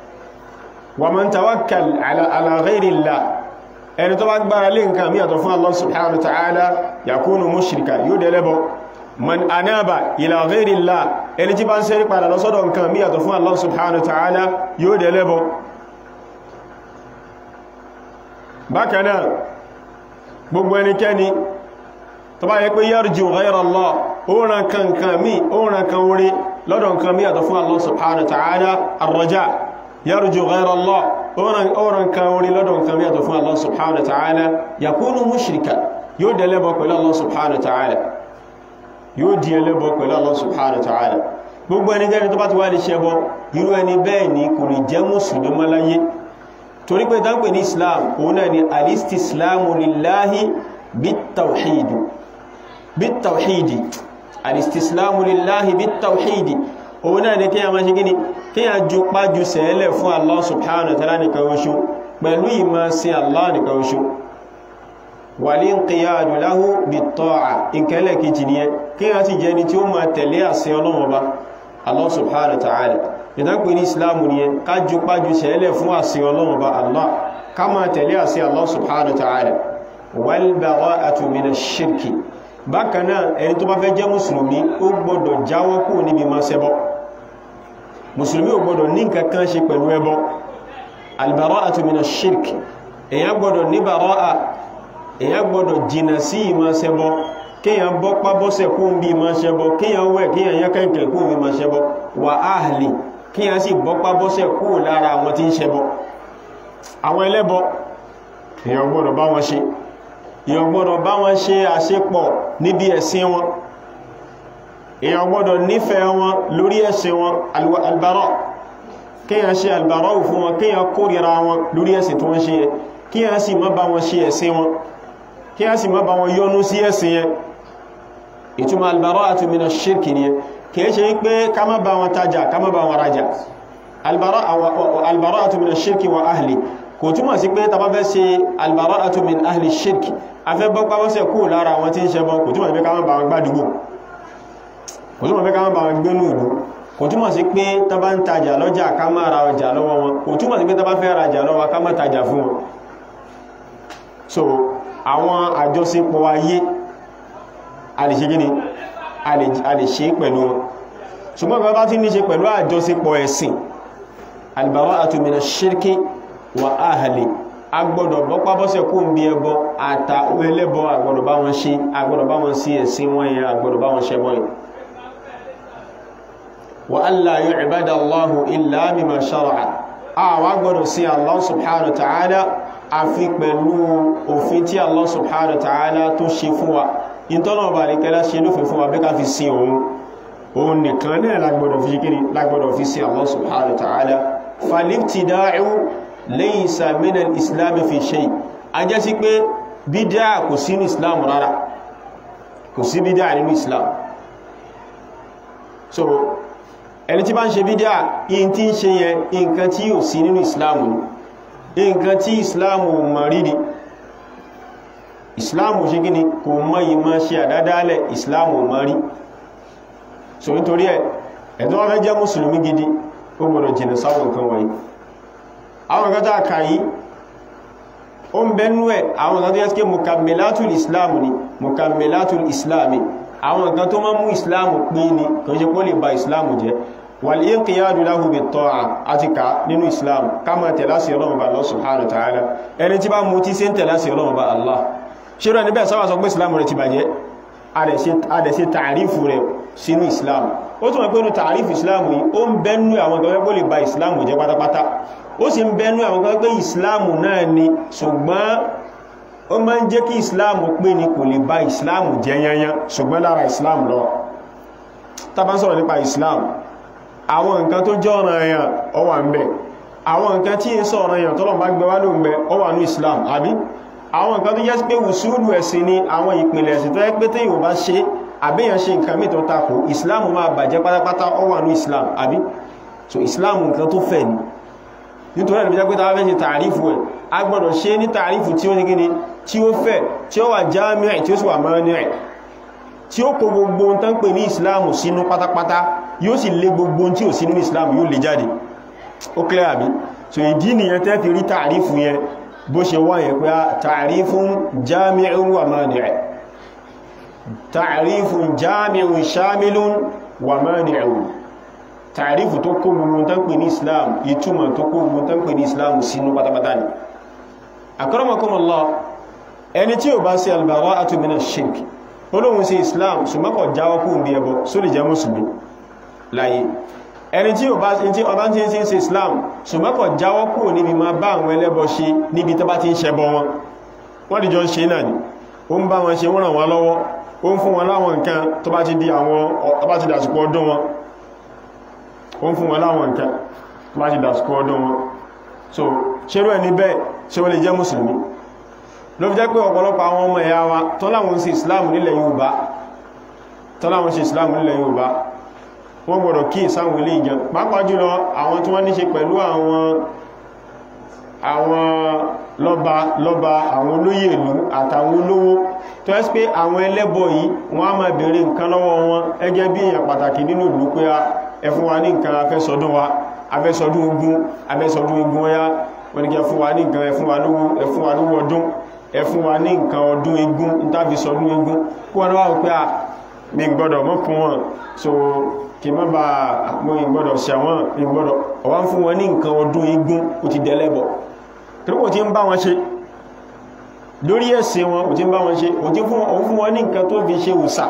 wa man tawakkal ala ghayri Allah ẹni tó bá gbára lé nǹkan mí àtọ̀ fún Allah subhanahu wa ta'ala yakunu mushrika yóò dẹ̀lẹ́bọ̀ man anaba ila ghayri Allah ẹni tí bá ń sẹ́rí padà lọ́sọ́dọ̀ nǹkan mí àtọ̀ fún Allah subhanahu wa ta'ala yóò dẹ̀lẹ́bọ̀ bákanáà gbogbo ẹnikẹ́ni tó bá yẹ pé yarju ghayra Allah ó ràn kankan mí ó ràn kan orí lọ́dọ̀ nǹkan mí àtọ̀ fún Allah subhanahu wa ta'ala ar-raja yarju ghayra Allah ó ràn kan orí lọ́dọ̀ nǹkan mí àtọ̀ fún Allah subhanahu wa ta'ala yakunu mushrika yóò dẹ̀lẹ́bọ̀ pẹ̀lú Allah subhanahu wa ta'ala yóò di ẹlẹ́bọ̀ pẹ̀lú Allah subhanahu wa ta'ala gbogbo ẹni jẹ́ni tó bá ti wá lè ṣẹbọ irú ẹni bẹ́ẹ̀ ni kò lè jẹ́ mùsùlùmí mọ́ láyé torí pé dánpẹ̀ ní islam òun náà ni alistislamu lillahi bitawhidi bitawhidi alistislamu lillahi bitawhidi òun náà ni kí a máa ṣe gíní kí a ju pájú sẹ́lẹ̀ fún Allah subhanahu wa ta'ala nìkan oṣù pẹ̀lú ìmọ̀ sí Allah nìkan oṣù wal-inqiyadu lahu bit-ta'a ìkẹlẹ̀ kejì ni ẹ kí a ti jẹni tí ó máa tẹ̀lé àṣẹ Ọlọ́run Ọba Allah subhanahu wa ta'ala ìdápẹ́ ní islamu ni ẹ ká ju pájú sẹ́lẹ̀ fún àṣẹ Ọlọ́run Ọba Allah ká máa tẹ̀lé àṣẹ Allah subhanahu wa ta'ala wal-bara'atu minash-shirki bákan náà ẹni tó bá fẹ́ jẹ́ mùsùlùmí ó gbọ́dọ̀ jáwọ́ kúrò níbi máa ṣẹbọ mùsùlùmí ò gbọ́dọ̀ ní nǹkan kan ṣe pẹ̀lú ẹbọ al-bara'atu minash-shirki èyàn gbọ́dọ̀ ní bàráà èyàn gbọ́dọ̀ jìnà sí ìmọ̀ ṣẹbọ kíyàn bọ́ pábọ́sẹ̀ kún bí ìmọ̀ ṣẹbọ kíyàn wẹ̀ kíyàn yán kẹ́kẹ́ kún bí ìmọ̀ ṣẹbọ wà áhìlì kíyàn sì bọ́ pábọ́sẹ̀ kún lára àwọn tí ń ṣẹbọ àwọn ẹlẹ́bọ èyàn gbọ́dọ̀ bá wọn ṣe èyàn gbọ́dọ̀ bá wọn ṣe àṣepọ̀ níbi ẹ̀sìn wọn èyàn gbọ́dọ̀ nífẹ̀ẹ́ wọn lórí ẹ̀sìn wọn albara kíyàn ṣe albara fún wọn kíyàn kórìíra wọn lórí ẹ̀sìn tó ń ṣe yẹ kíyàn sì má bá wọn ṣe ẹ̀sìn wọn kí a sì má bá wọn yọnú sí ẹ̀sìn yẹn ìtumọ̀ albara'atu mina ṣírkì ni kìí ṣe pé ká má bá wọn tajà ká má bá wọn rajà albara'atu mina ṣírkì wa ahli kò túmọ̀ sí pé tàbá fẹ́ ṣe albara'atu min ahli ṣírkì a fẹ́ bọ́ pàwọ́sẹ̀ kú lára wọn tí ń ṣẹbọ kò túmọ̀ sí pé ká má bá wọn gbádùgbò kò túmọ̀ sí pé ká má bá wọn gbénú ìlú kò túmọ̀ sí pé tàbá ń tajà lọ́jà ká má ra ọjà lọ́wọ́ wọn kò túmọ̀ sí pé tàbá fẹ́ rajà lọ́wọ́ ká má tajà fún wọn so àwọn àjọṣepọ̀ ayé a lè ṣe gíní a lè ṣe pẹ̀lú wọn ṣùgbọ́n bá tí ní ṣe pẹ̀lú àjọṣepọ̀ ẹ̀sìn albara'atu mina ṣírkí wa ahli agbọ́dọ̀ bọ́pá bọ́sẹ̀ kó ń bí ẹbọ àtà ẹlẹ́bọ agbọ́dọ̀ bá wọn ṣe agbọ́dọ̀ bá wọn sí ẹ̀sìn wọn yẹn agbọ́dọ̀ bá wọn ṣe bọ́ yẹn wa alla yu'bada Allahu illa mimma shara'a àwọn agbọ́dọ̀ sí Allah subhanahu wa ta'ala àfi pẹ̀lú òfin tí Allah subhanahu wa ta'ala tó ṣe fún wa ìtọ́nà ọba àríkẹ́lá ṣe lófin fún wa bí ká fi sin òun òun nìkan náà lágbọ́dọ̀ fi kíni lágbọ́dọ̀ fi sin Allah subhanahu wa ta'ala falibtida'u laysa min al-islam fi shay a jẹ́ sí pé bídá kò sí ní islam rárá kò sí bídá nínú islam so ẹni tí bá ń ṣe bídá in tí ń ṣe yẹn nǹkan tí yóò sí nínú islam ni nǹkan tí islamu mọ̀rí ni islamu ṣe gíní kò mọ́ yí máa ṣe àdádálẹ̀ islamu mọ̀rí so nítorí ẹ̀ ẹ̀tọ́ wọ́n fẹ́ jẹ́ mùsùlùmí gidi ó gbọ́dọ̀ jìnà sáwọn nǹkan wọ̀nyí àwọn nǹkan tó àkà yìí ó ń bẹ́nú ẹ̀ àwọn nǹkan tó yẹ́ sí mukammilatul islam ni mukammilatul islami àwọn nǹkan tó máa mú islamu pé ni kò ṣe kó lè ba islamu jẹ́ wal-inqiyadu lahu bit-ta'a àti ká nínú islam ká máa tẹ̀lá sí ọlọ́run bá Allah subhanahu wa ta'ala ẹni tí bá mú tí sí ń tẹ̀lá sí ọlọ́run bá Allah ṣe rẹ̀ níbẹ̀ sáwà sọ pé islam rẹ̀ ti bàjẹ́ adẹ̀ṣe tààrífù rẹ̀ sínú islam ó tún wọ́n pé ní tààrífù islam yìí ó ń bẹ́nu àwọn kan pé lè ba islam jẹ́ pátápátá ó sì ń bẹ́nu àwọn kan pé islam náà ni ṣùgbọ́n ó máa ń jẹ́ kí islam pé ní kò lè ba islam jẹ́ yanyan ṣùgbọ́n lára islam lọ tá bá ń sọ̀rọ̀ nípa islam àwọn nǹkan tó jẹ́ ọ̀ràn èèyàn ó wà ń bẹ àwọn nǹkan tí ń sọ ọ̀ràn èèyàn tọ́lọ̀ bá gbé wá ló ń bẹ ó wà ní Islam àbí àwọn nǹkan tó jẹ́ pé wùsùlù ẹ̀sìn ni àwọn ìpìlẹ̀ ẹ̀sìn tó yẹ pé tí yóò bá ṣe àbíyàn ṣe nǹkan mìí tó takò Islam máa bàjẹ́ pátápátá ó wà ní Islam àbí so Islam nǹkan tó fẹ̀ ni nítorí ẹ̀lẹ́bí jẹ́ pé tàbí ṣe tààrífù ẹ̀ a gbọ́dọ̀ ṣe ní tààrífù tí ó ní gíní tí ó fẹ̀ tí ó wà jámíà tí ó sì wà mọ́ní ẹ̀ tí ó kó gbogbo ohun tán pè ní ìsìláàmù sínú pátápátá yóò sì lé gbogbo ohun tí ò sí nínú ìsìláàmù yóò lè jáde ó clear àbí so ìdí nìyẹn tẹ́ fi rí tààrífù yẹn bó ṣe wá yẹn pé tààrífù jami'un wa mani'un tààrífù jami'un shamilun wa mani'un tààrífù tó kó gbogbo ohun tán pè ní ìsìláàmù ìtumọ̀ tó kó gbogbo ohun tán pè ní ìsìláàmù sínú pátápátá ni akramakumullah ẹni tí ò bá sí al-bara'atu minash shirk olóhun sí islam ṣùgbọ́n kò jáwọ́ kú ní ẹbọ só lè jẹ́ mùsùlùmí láyé ẹni tí ọba tí ọba tí ń ṣe islam ṣùgbọ́n kò jáwọ́ kú níbi ma bá àwọn ẹlẹ́bọ ṣe níbi tó bá ti ń ṣẹbọ wọn wọ́n dìjọ ń ṣe náà ni ó ń bá wọn ṣe wọ́n ràn wọ́n lọ́wọ́ ó ń fún wọn láwọn nǹkan tó bá ti di àwọn tó bá ti dàsìkò ọdún wọn ó ń fún wọn láwọn nǹkan tó bá ti dàsìkò ọdún wọn so ṣerú ẹni bẹ́ẹ̀ ṣe wọ́n lè jẹ́ mùsùlùmí ló fi jẹ́ pé ọ̀pọ̀lọpọ̀ àwọn ọmọ ẹ̀yà wa tó láwọn ń ṣe islam nílẹ̀ yorùbá tó láwọn ṣe islam nílẹ̀ yorùbá wọ́n gbọ́dọ̀ kí ìsáwọn ilé ìjọ pàápàá jùlọ àwọn tí wọ́n ní ṣe pẹ̀lú àwọn àwọn lọ́ba lọ́ba àwọn olóyè ìlú àtàwọn olówó tó ẹ́ pé àwọn ẹlẹ́bọ yìí wọ́n á máa bèèrè nǹkan lọ́wọ́ wọn ẹgẹ́ bí èèyàn pàtàkì nínú ìlú pé ẹ fún wa ní nǹkan afẹ́sọdún wa afẹ́sọdún ogun afẹ́sọdún ogun ọya wọ́n ní kí ẹ fún wa ní nǹkan ẹ fún wa lówó ẹ fún wa lówó ọdún ẹ fún wa ní nǹkan ọdún egun ìtàbí sọdún egun kí wọ́n wá pé à mi gbọ́dọ̀ mọ́ fún wọn so kí má bá mọ́ ìgbọ́dọ̀ ṣẹ̀wọ̀n ìgbọ́dọ̀ ọwá ń fún wọn ní nǹkan ọdún egun ó ti dẹ̀lẹ́bọ̀ torípò tí ń bá wọn ṣe lórí ẹ̀sìn wọn ò tí ń bá wọn ṣe ò tí fún wọn ní nǹkan tó fi ṣe òsà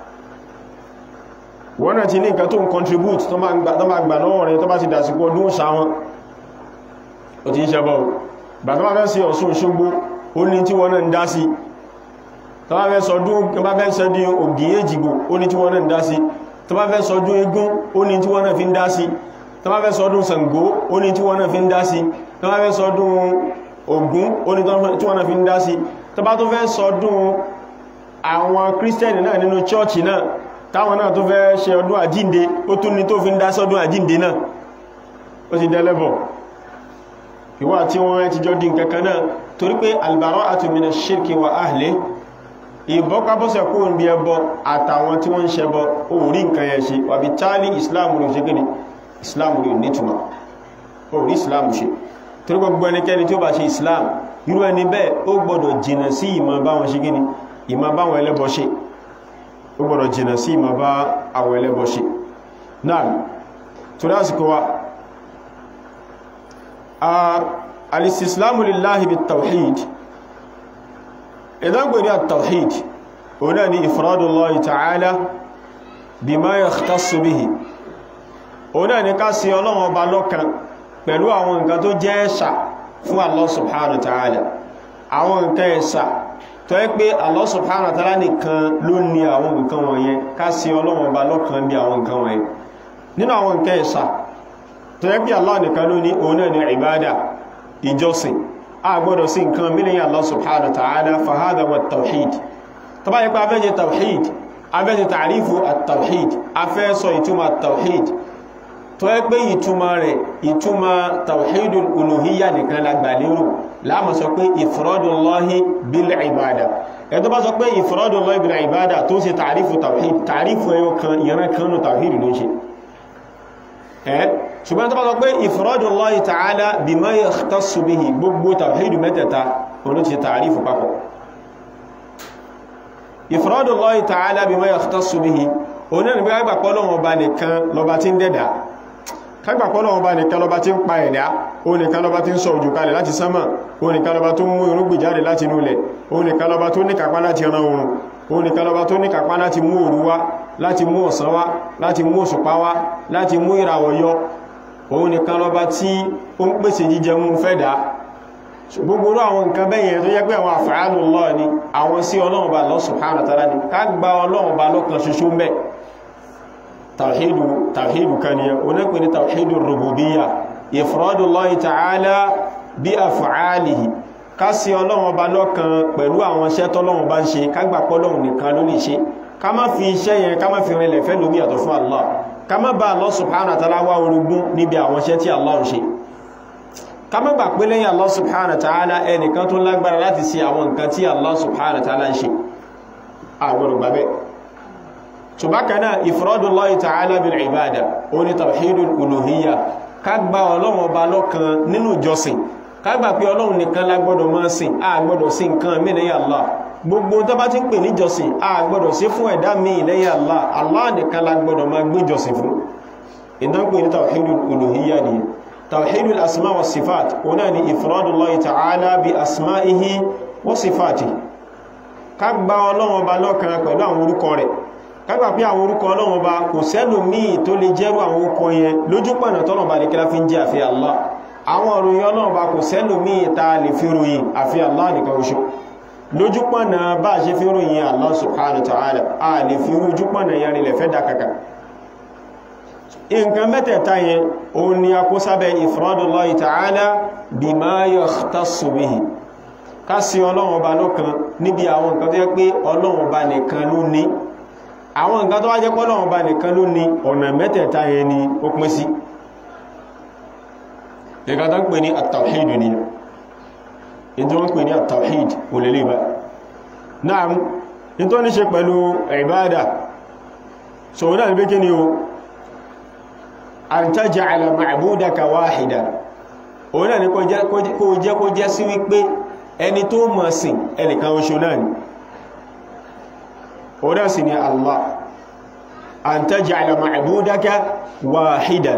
wọ́n náà ti ní nǹkan tó ń contribute tó máa gbà lọ́wọ́ rẹ̀ tó bá ti dàsìkò ọdún òsà wọn ò tí ń ṣẹbọ̀ bà tó bá fẹ́ sí Ọ̀ṣun Òṣogbo ó ní tí wọ́n náà ń dá sí tó bá fẹ́ sọdún ògì èjìgbò ó ní tí wọ́n náà ń dá sí tó bá fẹ́ sọdún egún ó ní tí wọ́n náà fi ń dá sí tó bá fẹ́ sọdún Ṣàngó ó ní tí wọ́n náà fi ń dá sí tó bá fẹ́ sọdún Ògún ó ní tí wọ́n náà fi ń dá sí tó bá tó fẹ́ sọdún àwọn kírísítẹ̀nì náà nínú chọ́ọ̀chì náà táwọn náà tó fẹ́ ṣe ọdún àjínde ó tún ní tó fi ń dá sọdún àjínde náà ó ti dẹ́lẹ́bọ̀ ìwà tí wọ́n ti jọ dín kankan náà torí pé albara'atu mina shirki wa ahli ìbọ́kábọ́sẹ̀ kó ń bí ẹbọ àtàwọn tí wọ́n ń ṣẹbọ orí nǹkan yẹn ṣe wàbí tálí ìsìláàmù rẹ̀ ṣe gẹ́ni ìsìláàmù rẹ̀ nítumọ̀ orí ìsìláàmù ṣe torí gbogbo ẹnikẹ́ni tí ó bá ṣe ìsìláàmù irú ẹni bẹ́ẹ̀ ó gbọ́dọ̀ jìnà sí ìmọ̀ báwọn ṣe gẹ́ni ìmọ̀ báwọn ẹlẹ́bọ ṣe ó gbọ́dọ̀ jìnà sí ìmọ̀ bá àwọn ẹlẹ́bọ ṣe náà torí àsìkò wa al-istislamu lillahi bit-tawhid idan gbèrè at-tawhid ọ̀nà ni ifradullahi ta'ala bima yakhtassu bihi ọ̀nà ni ká sí Ọlọ́run ọba lọ́kan pẹ̀lú àwọn nǹkan tó jẹ́ ẹ̀ṣà fún Allah subhanahu ta'ala àwọn nǹkan ẹ̀ṣà tó yẹ pé Allah subhanahu ta'ala nìkan ló ní àwọn nǹkan wọ̀nyẹn ká sí Ọlọ́run ọba lọ́kan bí àwọn nǹkan wọ̀nyẹn nínú àwọn nǹkan ẹ̀ṣà tó yẹ pé Allah nìkan ló ní ọ̀nà ni ìbádà ìjọsìn a gbọ́dọ̀ sí nǹkan mílíyàn Allah subhanahu wa ta'ala fahada wa tawhid tó bá yẹ pé afẹ́ jẹ tawhid afẹ́ jẹ tàrífù at-tawhid afẹ́ sọ ìtumọ̀ tawhid tó yẹ pé ìtumọ̀ rẹ̀ ìtumọ̀ tawhidul uluhiyya nìkan lágbà lérò láàmà sọ pé ifradullahi bil ibada ẹ tó bá sọ pé ifradullahi bil ibada tó ṣe tàrífù tawhid tàrífù ẹyọ kan ìran kanú tawhid ló ṣe ṣùgbọ́n tó bá sọ pé ifradullahi ta'ala bima yakhtassu bihi gbogbo tawhidu mẹ́tẹ̀ta olú ti tààrífù papọ̀ ifradullahi ta'ala bima yakhtassu bihi oní ẹni bí kágbàpọ̀ lọ́wọ́ bá nìkan lọba tí ń dẹ̀dà kágbàpọ̀ lọ́wọ́ bá nìkan lọba tí ń pa ẹ̀dá o nìkan lọba tí ń sọ òjò kalẹ̀ láti sánmà o nìkan lọba tó mú irúgbìn jáde láti inú ilẹ̀ o nìkan lọba tó ní kápá láti ran oòrùn o nìkan lọba tó ní kápá láti mú òru wá láti mú ọ̀sán wá láti mú òṣùpá wá láti mú ìràwọ̀ yọ òun nìkan lọba tí ó ń pèsè jíjẹ mú fẹ́dà gbogbo àwọn nǹkan bẹ́yẹn tó jẹ́ pé àwọn àfààlù Allah ni àwọn sí Ọlọ́run bá Allah subhanahu wa ta'ala ni ká gba Ọlọ́run bá lọ́kan ṣoṣo mẹ́ tàwhídù tàwhídù kan ni onípe ní tàwhídù rububiyya ifradullahi ta'ala bí af'alihi ká sí Ọlọ́run bá lọ́kan pẹ̀lú àwọn iṣẹ́ tọ́lọ́run bá ń ṣe ká gbà pọ́lọ́run nìkan ló lè ṣe ká má fi iṣẹ́ yẹn ká má fi rinlẹ̀ fẹ́ lómi yàtọ̀ fún Allah ká má bá Allah subhanahu wa ta'ala wá orogún níbi àwọn iṣẹ́ tí Allah ń ṣe ká má gbà pé lẹ́yìn Allah subhanahu wa ta'ala ẹnìkan tó lágbára láti ṣe àwọn nǹkan tí Allah subhanahu wa ta'ala ń ṣe àgbọ̀rọ̀ gbàbẹ́ ṣùgbákaná ifradullahi ta'ala bil ibada ó ní tawhidul uluhiyya ká gba ọlọ́run ọba lọ́kan nínú ìjọsìn ká gbà pé ọlọ́run nìkan lágbọ́dọ̀ máa sìn a gbọ́dọ̀ sí nǹkan mí lẹ́yìn Allah gbogbo tó bá ti ń pè ní jọsìn a gbọ́dọ̀ sí fún ẹ̀dá míì lẹ́yìn Allah Allah nìkan lágbọ́dọ̀ máa gbé jọsìn fún ìdánpè ní tawhidul uluhiyya ni tawhidul asma wa sifat ọ̀nà ni ifradullahi ta'ala bi asma'ihi wa sifatihi ká gba ọlọ́run ọba lọ́kan pẹ̀lú àwọn orúkọ rẹ̀ ká gbà pé àwọn orúkọ ọlọ́run ọba kò sẹ́lòmíì tó lè jẹ́rú àwọn orúkọ yẹn lójúpọ̀nà tọ́nà ọba ní kílá fi ń jẹ́ àfi Allah àwọn òròyìn ọlọ́run ọba kò sẹ́lòmíì ta lè fi ròyìn àfi Allah nìkan oṣù lójúpọ̀nà bá ṣe fi ròyìn Allah subhanahu wa ta'ala a lè fi rújúpọ̀nà yẹn rí lẹ̀fẹ́ dákàkà nǹkan mẹ́tẹ̀ẹ̀ta yẹn òun ni a kó sábẹ́ ifradullahi ta'ala bima yakhtassu bihi ká sí ọlọ́run ọba lọ́kan níbi àwọn nǹkan tó yẹ pé ọlọ́run ọba nìkan ló ní àwọn nǹkan tó wá jẹ́ pé ọlọ́run ọba nìkan ló ní ọ̀nà mẹ́tẹ̀ẹ̀ta yẹn ni ó pín sí nǹkan tó ń pè ní at-tawhid ni ìdí wọ́n pè ní at-tawhid olèlé bá náà ní tó ní ṣe pẹ̀lú ìbádà so náà ní bí kí ni o an taj'ala ma'budaka wahida òun náà ni kó jẹ́ kó jẹ́ sí wípé ẹni tó mọ̀ sí ẹnìkan oṣù náà ni òun náà sì ni Allah an taj'ala ma'budaka wahidan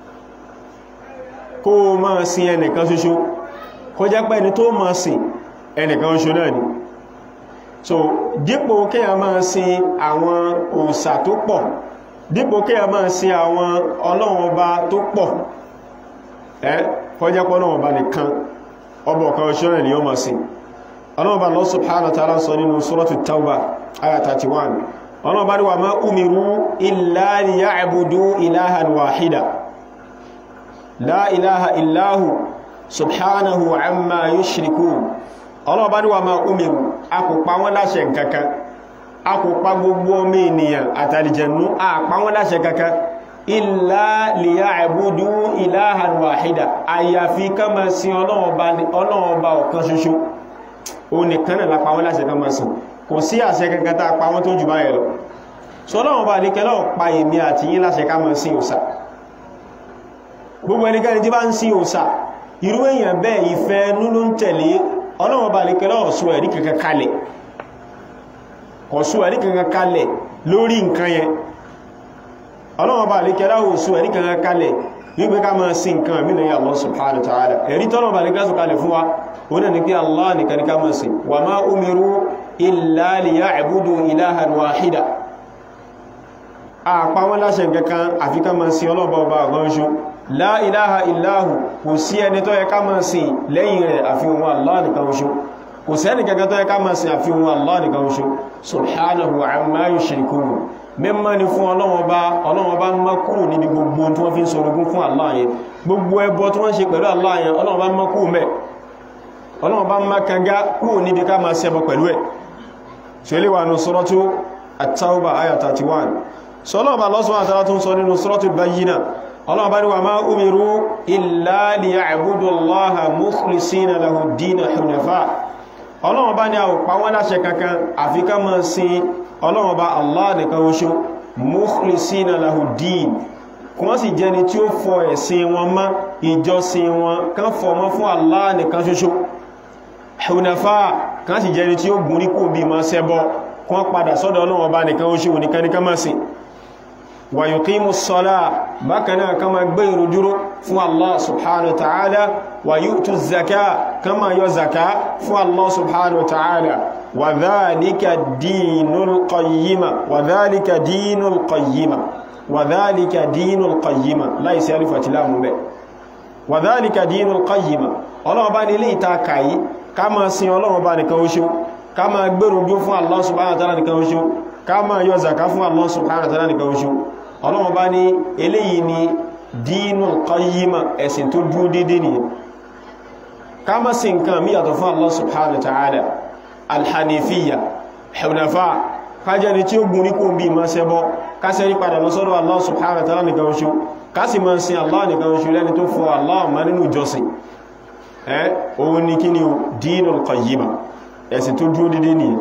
kó mọ̀ sí ẹnìkan ṣoṣo kó jẹ́ pé ẹni tó mọ̀ sí ẹnìkan oṣù náà ni so dípò kí a máa sin àwọn òòṣà tó pọ̀ dípò kí a máa sin àwọn ọlọ́run ọba tó pọ̀ ẹ́ kọjá pọ́ ọlọ́run ọba nìkan ọba ọ̀kan ọ̀ṣọ́rẹ̀ ni ó máa sin ọlọ́run ọba Allah subhanahu wa ta'ala sọ nínú suratu tauba aya 31 ọlọ́run ọba ní wa ma umiru illa liya'budu ilahan wahida la ilaha illahu subhanahu amma yushrikun ọlọ́run ọba ní wa ma umiru a kò pa wọ́n láṣẹ nǹkankan a kò pa gbogbo ọmọ ènìyàn àtàlìjẹ̀nú àpá wọn láṣẹ kankan illa liya'budu ilahan wahida àyàfi ká máa sin ọlọ́run ọba ọ̀kan ṣoṣo o nìkan náà lápá wọn láṣẹ ká máa sin kò sí àṣẹ kankan tá pa wọn tó jù báyẹ̀ lọ sọlọ́run ọba àlékẹ́lọ́ pa èmi àti yín láṣẹ ká máa sin òsà gbogbo ẹnikẹ́ni tí bá ń sin òsà irú èèyàn bẹ́ẹ̀ ìfẹ́ nínú ń tẹ̀lé ọlọ́run ọba àlékẹ́lọ́ ọ̀sùn ẹ̀rí kankan kalẹ̀ kọ̀sú ẹ̀rí kankan kalẹ̀ lórí nǹkan yẹn ọlọ́wọ́ bá lè kẹ́lá òsú ẹ̀rí kankan kalẹ̀ wípé ká máa sí nǹkan àmì lẹ́yìn Allah subhanahu wa ta'ala ẹ̀rí tọ́lọ̀ bá lè kẹ́sù kalẹ̀ fún wa wọ́n náà ni pé Allah nìkan ní ká máa sí wa ma umiru illa liya'budu ilahan wahida àpá wọn láṣẹ kankan àfi ká máa sí ọlọ́bà ọba àgbọ́nṣu la ilaha illahu kò sí ẹni tó yẹ ká máa sí lẹ́yìn rẹ̀ àfi wọn Allah nìkan ṣo kò sẹ́ni gẹ́gẹ́ tó yẹ ká máa sin àfihàn Allah nìkan ṣo subhanahu amma yushrikun mímọ́ ni fún ọlọ́wọ́ bá ọlọ́wọ́ bá mọ́ kúrò níbi gbogbo tí wọ́n fi ń sorogún fún Allah yẹn gbogbo ẹbọ tí wọ́n ṣe pẹ̀lú Allah yẹn ọlọ́wọ́ bá mọ́ kúrò mẹ́ ọlọ́wọ́ bá mọ́ kanga kúrò níbi ká máa ṣẹbọ pẹ̀lú ẹ̀ tí ó lè wà ní suratu at-Tawbah aya 31 sọlọ́wọ́ bá lọ́sùn àtàrà tó ń sọ nínú suratu Bayyinah ọlọ́wọ́ bá ní wa ma umiru illa liya'budu Allaha mukhlisina lahu ad-dina hunafa ọlọ́wọ́n bá ní a ò pa wọ́n láṣẹ kankan àfi ká máa sin ọlọ́wọ́n bá Allah nìkan oṣù mukhlisina lahu din kí wọ́n sì jẹni tí ó fọ ẹ̀sìn wọn mọ́ ìjọsìn wọn kán fọ mọ́ fún Allah nìkan ṣoṣo hunafa kán sì jẹni tí ó gúnrí kò bí ma ṣẹbọ kí wọ́n padà sọ́dọ̀ ọlọ́wọ́n bá nìkan oṣù nìkan nìkan máa sìn wa yuqimu s-salah bákanáà kama gbé ìrùdúró fún Allah subhanahu wa ta'ala wa yu'tu zaka kama yọ zaka fún Allah subhanahu wa ta'ala wa dhalika dinul qayyima wa dhalika dinul qayyima wa dhalika dinul qayyima láìsí alif àti láàmù bẹ́ wa dhalika dinul qayyima ọlọ́wọ́ bá ní ilé ìta kàyí kama sin ọlọ́wọ́ bá nìkan oṣù kama gbé ìrùdúró fún Allah subhanahu wa ta'ala nìkan oṣù kama yọ zaka fún Allah subhanahu wa ta'ala nìkan oṣù ọlọ́wọ́ bá ní eléyìí ni dínul qayyima ẹ̀sìn tó dúró dédé ni ká má sí nǹkan mí yàtọ̀ fún Allah subhanahu wa ta'ala alhanifiya hunafa kájẹ́ ni tí ó gùn ní kó bí ma ṣẹbọ ká sẹ́rí padà lọ sọ́dọ̀ Allah subhanahu wa ta'ala nìkan oṣù ká sì máa sin Allah nìkan oṣù lẹ́ni tó fọ́ Allah ma nínú jọsìn ẹ́ òun ni kí ni dínul qayyima ẹ̀sìn tó dúró dédé ni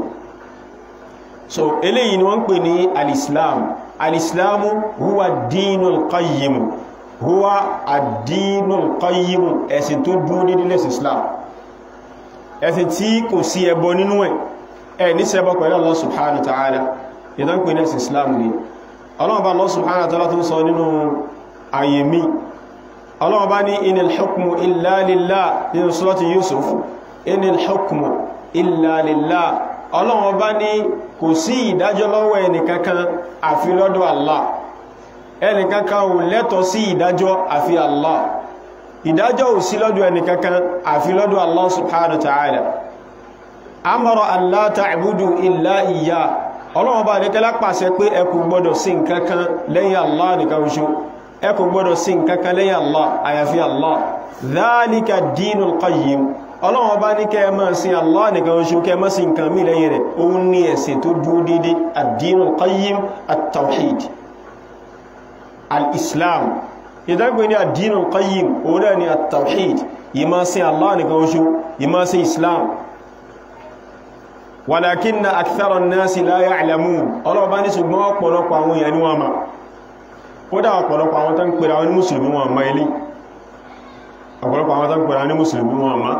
so eléyìí ni wọ́n pè ní al-islam alìsìláàmù huwa dínul qayyimu huwa àdínul qayyimu ẹ̀sìn tó dúró dédé lẹ́sìn islam ẹ̀sìn tí kò sí ẹbọ nínú ẹ̀ ẹ̀ ní ṣẹbọ pẹ̀lú Allah subhanahu wa ta'ala ìdán pè ní ẹ̀sìn islam ni Allah bá Allah subhanahu wa ta'ala tó sọ nínú àyèmí Allah bá ní inil hukmu illa lillah nínú surati Yusuf inil hukmu illa lillah ọlọ́run ọba ní kò sí ìdájọ́ lọ́wọ́ ẹnìkankan àfi lọ́dọ̀ Allah ẹnìkankan ò lẹ́tọ̀ sí ìdájọ́ àfi Allah ìdájọ́ ò sí lọ́dọ̀ ẹnìkankan àfi lọ́dọ̀ Allah subhanahu wa ta'ala amara an la ta'budu illa iya ọlọ́run ọba àdékẹ́lá pàṣẹ pé ẹ kò gbọ́dọ̀ sí nǹkankan lẹ́yìn Allah nìkan ṣoṣo ẹ kò gbọ́dọ̀ sí nǹkankan lẹ́yìn Allah àyàfi Allah dhalika dinul qayyim ọlọ́run ọba ní kẹ́ máa sin Allah nìkan oṣù kẹ́ máa sin nǹkan mí lẹ́yìn rẹ̀ òun ní ẹ̀sìn tó dúró dédé ad-dinul qayyim at-tawhid al-islam ìdágbé ní ad-dinul qayyim òun náà ni at-tawhid yìí máa sin Allah nìkan oṣù yìí máa sin islam walakinna akthara an-nasi la ya'lamun ọlọ́run bá ní ṣùgbọ́n ọ̀pọ̀lọpọ̀ àwọn èèyàn ni wọ́n ma ó dá ọ̀pọ̀lọpọ̀ àwọn tó ń pèrè àwọn ní mùsùlùmí wọn ma ilé ọ̀pọ̀lọpọ̀ àwọn tó ń pèrè àwọn ní mùsùlùmí wọn ma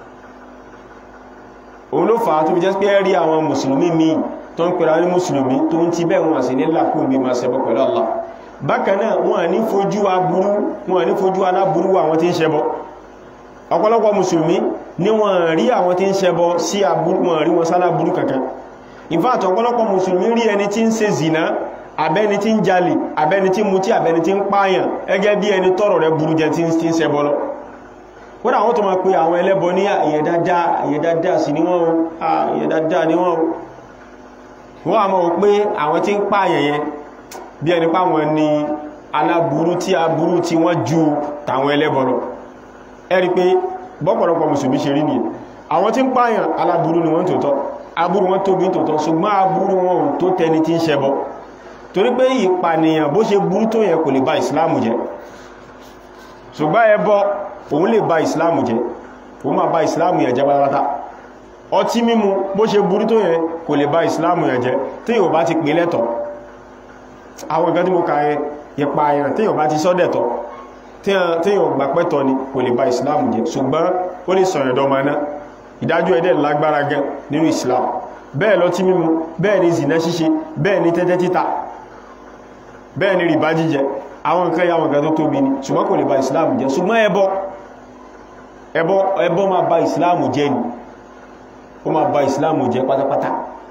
òun ló fà á tó fi jẹ́ pé rí àwọn mùsùlùmí míì tó ń pèrè àwọn ní mùsùlùmí tó ń ti bẹ́ẹ̀ wọn sí ní làkún bí máa ṣẹbọ pẹ̀lú Allah bákan náà wọn ní fojú aburú wọn ní fojú aláburú àwọn tí ń ṣẹbọ ọ̀pọ̀lọpọ̀ mùsùlùmí ní wọ́n rí àwọn tí ń ṣẹbọ sí aburú wọn rí wọn sálá burú kankan in fact ọ̀pọ̀lọpọ̀ mùsùlùmí rí ẹni tí ń ṣe zina abẹ́ni tí ń jalè abẹ́ni tí ń mutí abẹ́ni tí ń pààyàn ẹgẹ́ bí ẹni tọ́rọ̀ rẹ̀ burú jẹ tí ń ṣẹbọ lọ kódà wọ́n tó máa pe àwọn ẹlẹ́bọ ní ìyẹ̀dáadáa sí ni wọ́n o ìyẹ̀dáadáa ni wọ́n o wọ́n a mọ̀ pé àwọn tí ń pààyàn yẹn bí ẹni páwọn ni aláburú tí aburú tí wọ́n ju tàwọn ẹlẹ́bọ lọ ẹ̀rí pé bọ́pọ̀lọpọ̀ mùsùlùmí ṣe rí ní àwọn tí ń pààyàn aláburú ni wọ́n tòótọ́ aburú wọn tóbi tòótọ́ ṣùgbọ́n aburú wọn ò tó tẹni tí ń ṣẹbọ torí pé ìpànìyàn bó ṣe burú tó yẹn kò lè ba ìsìláàmù jẹ́ ṣùgbọ́n ẹbọ òun lè ba ìsìláàmù jẹ́ òun máa ba ìsìláàmù yẹn jẹ́ pátápátá ọtí mímu bó ṣe burú tó yẹn kò lè ba ìsìláàmù yẹn jẹ́ tí yóò bá ti pè lẹ́tọ̀ àwọn ìgbẹ́ tí mo kà yẹn ìpààyàn tí yóò bá ti sọ́dẹ̀tọ̀ tíyàn gbà pẹ́tọ̀ ni kò lè ba ìsìláàmù jẹ́ ṣùgbọ́n ó lè sọ̀rọ̀ ẹ̀dọ́ ma náà ìdájọ́ ẹ̀dẹ̀ lágbára gan nínú ìsìláàmù bẹ́ẹ̀ lọ tí mímu bẹ́ẹ̀ ni zìnà ṣíṣe bẹ́ẹ̀ ni tẹ́tẹ́ títa bẹ́ẹ̀ ni rìbá jíjẹ àwọn nǹkan yàwọn nǹkan tó tóbi ni ṣùgbọ́n kò lè ba ìsìláàmù jẹ́ ṣùgbọ́n ẹbọ ẹbọ ẹbọ máa ba ìsìláàmù jẹ́ ni ó máa ba ìsìláàmù jẹ́ pátápátá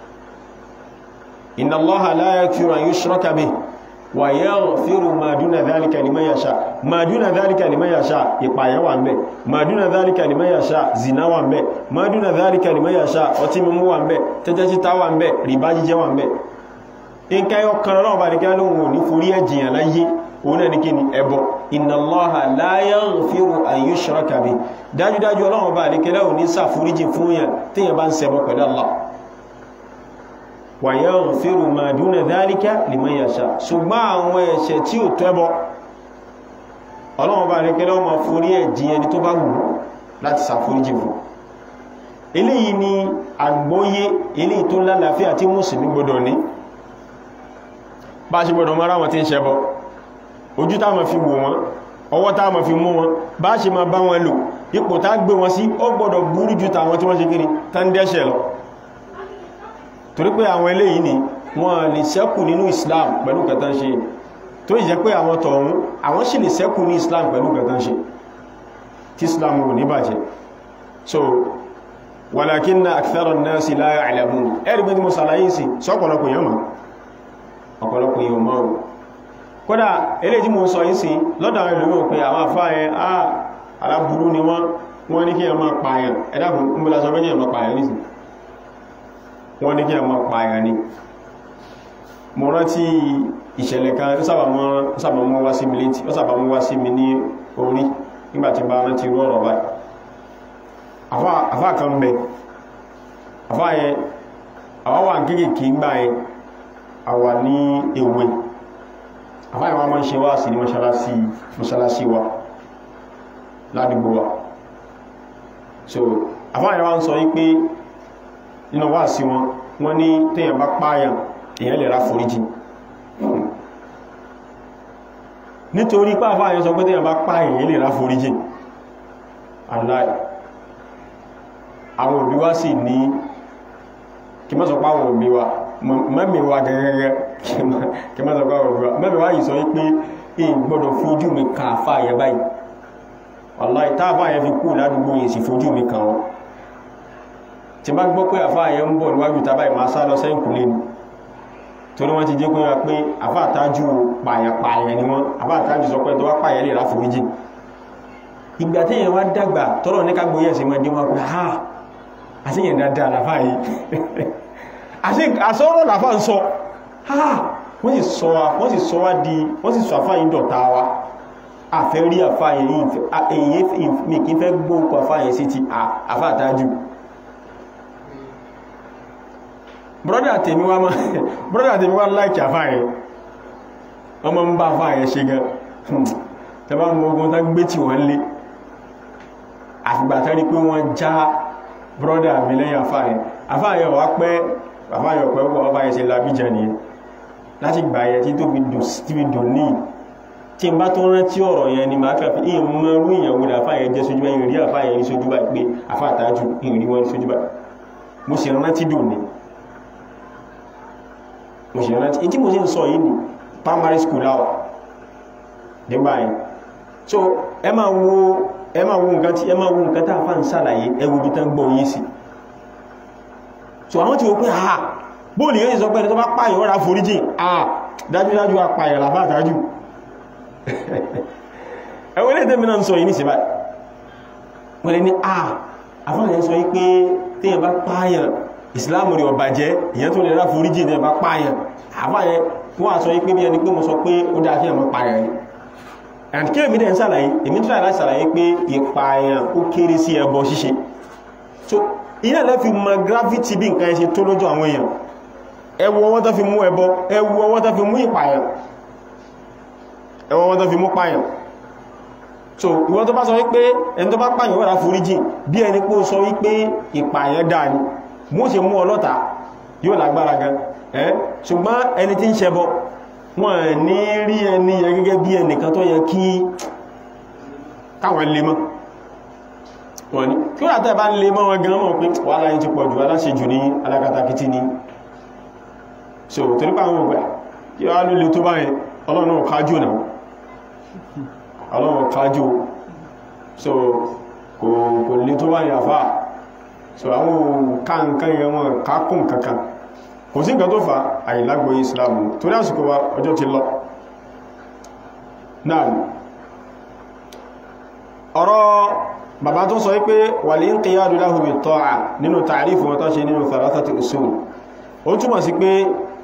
inna Allaha la yaghfiru an yushraka bihi wa yaghfiru ma duna dhalika liman yasha ma duna dhalika liman yasha ìpààyàn wà ńbẹ̀ ma duna dhalika liman yasha zina wà ńbẹ̀ ma duna dhalika liman yasha ọtí mímú wà ńbẹ̀ tẹ́tẹ́ títa wà ńbẹ̀ rìbá jíjẹ wà ńbẹ̀ nǹkan yọ kan lọ́wọ́ bá nìkan lóhun ò ní forí ẹ̀jìyàn láyé òun náà ní kí ni ẹbọ inna Allaha la yaghfiru an yushraka bihi dájúdájú ọlọ́wọ́ bá nìkan lóhun ní ṣàforíjì fún yàn tíyàn bá ń ṣẹbọ pẹ̀lú Allah wa yaghfiru ma duna dhalika liman yasha ṣùgbọ́n àwọn ẹ̀ṣẹ̀ tí ò tẹ́bọ ọlọ́wọ́ bá nìkan lóhun máa forí ẹ̀jìyàn ní tó bá wù láti ṣàforíjì fún eléyìí ni àgbọ́yé eléyìí tó lálàáfíà tí mùsùlùmí gbọdọ̀ ní bá ṣe gbọdọ̀ mara wọn tí ń ṣẹbọ ojú tá ma fi wò wọn ọwọ́ tá ma fi mú wọn bá ṣe ma bá wọn lò ipò tá gbé wọn sí ó gbọdọ̀ burú jù tàwọn tí wọ́n ṣe kiri tán dẹ́ṣẹ̀ lọ torí pé àwọn eléyìí ni wọ́n lè ṣẹ́kù nínú Islam pẹ̀lú kẹtàn ṣe tó jẹ́ pé àwọn tọ̀hún àwọn sì lè ṣẹ́kù ní Islam pẹ̀lú kẹtàn ṣe tí Islam ò ní bàjẹ́ so walakinna akthara an-nasi la ya'lamun ẹ̀rí bí mo sàlàyé sí sọ́pọ̀lọpọ̀ yẹn mọ̀ ọ̀pọ̀lọpọ̀ yíò mọ́ o kódà ilé tí mo sọ yìí sí lọ́dọ̀ àwọn ìlú pé àwọn àfáà ẹ àà aláburú ni wọ́n wọ́n ní kí ẹ máa pààyàn ẹ̀dàkùn ń bọ́lá sọ pé kí ẹ máa pààyàn nìsìn wọ́n ní kí ẹ máa pààyàn ni mo rántí ìṣẹ̀lẹ̀ kan ó sábà mọ́ wá sí mi létí ó sábà mọ́ wá sí mi ní orí nígbàtí bá rántí irú ọ̀rọ̀ báyìí àfáà kan bẹ àfáà yẹn àwọn wà kéèkéé gbà yẹn àwà ní ewé àfáà wọn máa ń ṣe wá sí ní mọ́ṣálásí wa ládùgbò wa so àfáà yẹn wá ń sọ yí pé nínú wá sí wọn wọ́n ní téèyàn bá pààyàn èyàn lè ra foríjì nítorí pé àfáà yẹn sọ pé téèyàn bá pààyàn èyàn lè ra foríjì aláì àwọn òbí wá sì ní kí mọ́ sọ pé àwọn òbí wa mẹ́mìíwá gẹ́gẹ́gẹ́ kí mọ́ sọ pé àwọn òbí wa mẹ́mìíwá yìí sọ pé èyí gbọ́dọ̀ fojú mi kan àfáà yẹn báyìí wàláì táàfáà yẹn fi kú ládùúgbò yìí sì fojú mi kan wọn tí bá gbọ́ pé àfáà yẹn ń bọ̀ níwájú tàbá ìmá sá lọ sẹ́yìn kùlé ni torí wọ́n ti jẹ́ pé wá pé àfáà tájú pààyàn ni wọ́n àfáà tájú sọ pé tó wá pààyàn lè ráfò méjì ìgbà tí èèyàn wá dàgbà tọ́rọ̀ ní ká gbóyè sí mọ́dé wọn pé ha àṣíyàn dáadáa làfáà yìí àṣọ́rọ̀ làfáà ń sọ ha wọ́n sì sọ wọ́n sì sọ wá di wọ́n sì sọ àfáà yìí dọ̀ta wa àfẹ́ rí àfáà yìí èyí mi kí fẹ́ gbóòkù àfáà yìí sí ti àfáà tájú brọ́dà tèmi wá máa brọ́dà tèmi wá láìkì àfáàyẹ ọmọ ń bá àfáàyẹ ṣe gan tẹbá mọ ogun tá gbé tí wọ́n lé àfìgbà tẹ́rí pé wọ́n já brọ́dà mi lẹ́yìn àfáàyẹ àfáàyẹ wá pẹ́ àfáàyẹ ọ̀pẹ́ pọ̀ ọba ẹ̀ṣẹ̀ labíjà ni láti gbà yẹ tí tó fi dùn ní tí n bá tó rántí ọ̀rọ̀ yẹn ni máa kàfí ìmọ̀ irú ìyàwó àfáàyẹ jẹ́ sójú báyìí rí àfáàyẹ rí sójú báyìí pé àfáàtájú ìrí wọn sójú báyìí mo sì rántí dùn ní mo ṣe rántí tí mo ṣe ń sọ yìí ní primary school láwà nígbà yìí so ẹ máa wo ẹ máa wo nǹkan tí ẹ máa wo nǹkan tá a fà ń sàlàyé ẹwù bí tán gbọ́ yìí sí so àwọn tí ó pé ha bóòlì yóò sọ pé ẹni tó bá pààyàn ó ra foríjì ah dájúdájú apààyàn làbá àtájù ẹwọ́ ilé tẹ́mi náà ń sọ yìí ní síbáyì wọ́n lè ní ah afọ́nà sọ yìí pé téèyàn bá pààyàn ìsìláàmù rí ọba jẹ́ ìyẹn tó lè rá foríjì ní ẹbá pààyàn àbáyẹ fún àṣọ yí pé bí ẹni pé mo sọ pé ó dáa kí ẹmọ pààyàn ni and kí èmi dẹ̀ ń sàlàyé èmi tó láti sàlàyé pé ìpààyàn ó kéré sí ẹbọ ṣíṣe so iná lẹ́ fi mọ gravity bí nǹkan ẹṣe tó lójú àwọn èèyàn ẹwọ ọwọ́ tó fi mú ẹbọ ẹwọ ọwọ́ tó fi mú ìpààyàn ẹwọ ọwọ́ tó fi mú pààyàn so ìwọ́n tó bá sọ wípé ẹni tó bá pààyàn wọ́n rá foríjì bí ẹni pé ó sọ wípé ìpààyàn dáa ni mú ṣe mú ọlọ́ta yóò lágbára gan ẹ́ ṣùgbọ́n ẹni tí ń ṣẹbọ wọ́n ní rí ẹni yẹ gẹ́gẹ́ bí ẹnìkan tó yẹ kí káwọn lè mọ́ wọ́n ní kí wọ́n àtẹ́ bá ń lè mọ́ wọn gan mọ́ pé wà láyé ti pọ̀jù aláṣejù ní alákatakítí ní so torípa àwọn ògbà kí wọ́n ló lè tó báyẹn ọlọ́run kájú náà ọlọ́run kájú so kò lè tó báyẹn àfáà so àwọn káǹkan yẹn wọn kákùn kankan kò sí nǹkan tó fa àìlágbò islamu tó ní àsìkò wa ọjọ́ ti lọ náà ọ̀rọ̀ bàbá tó sọ wípé wà lè ń qiyadu lahu bit ta'a nínú tààrífù wọn tó ṣe nínú thalathati usul ó túnmọ̀ sí pé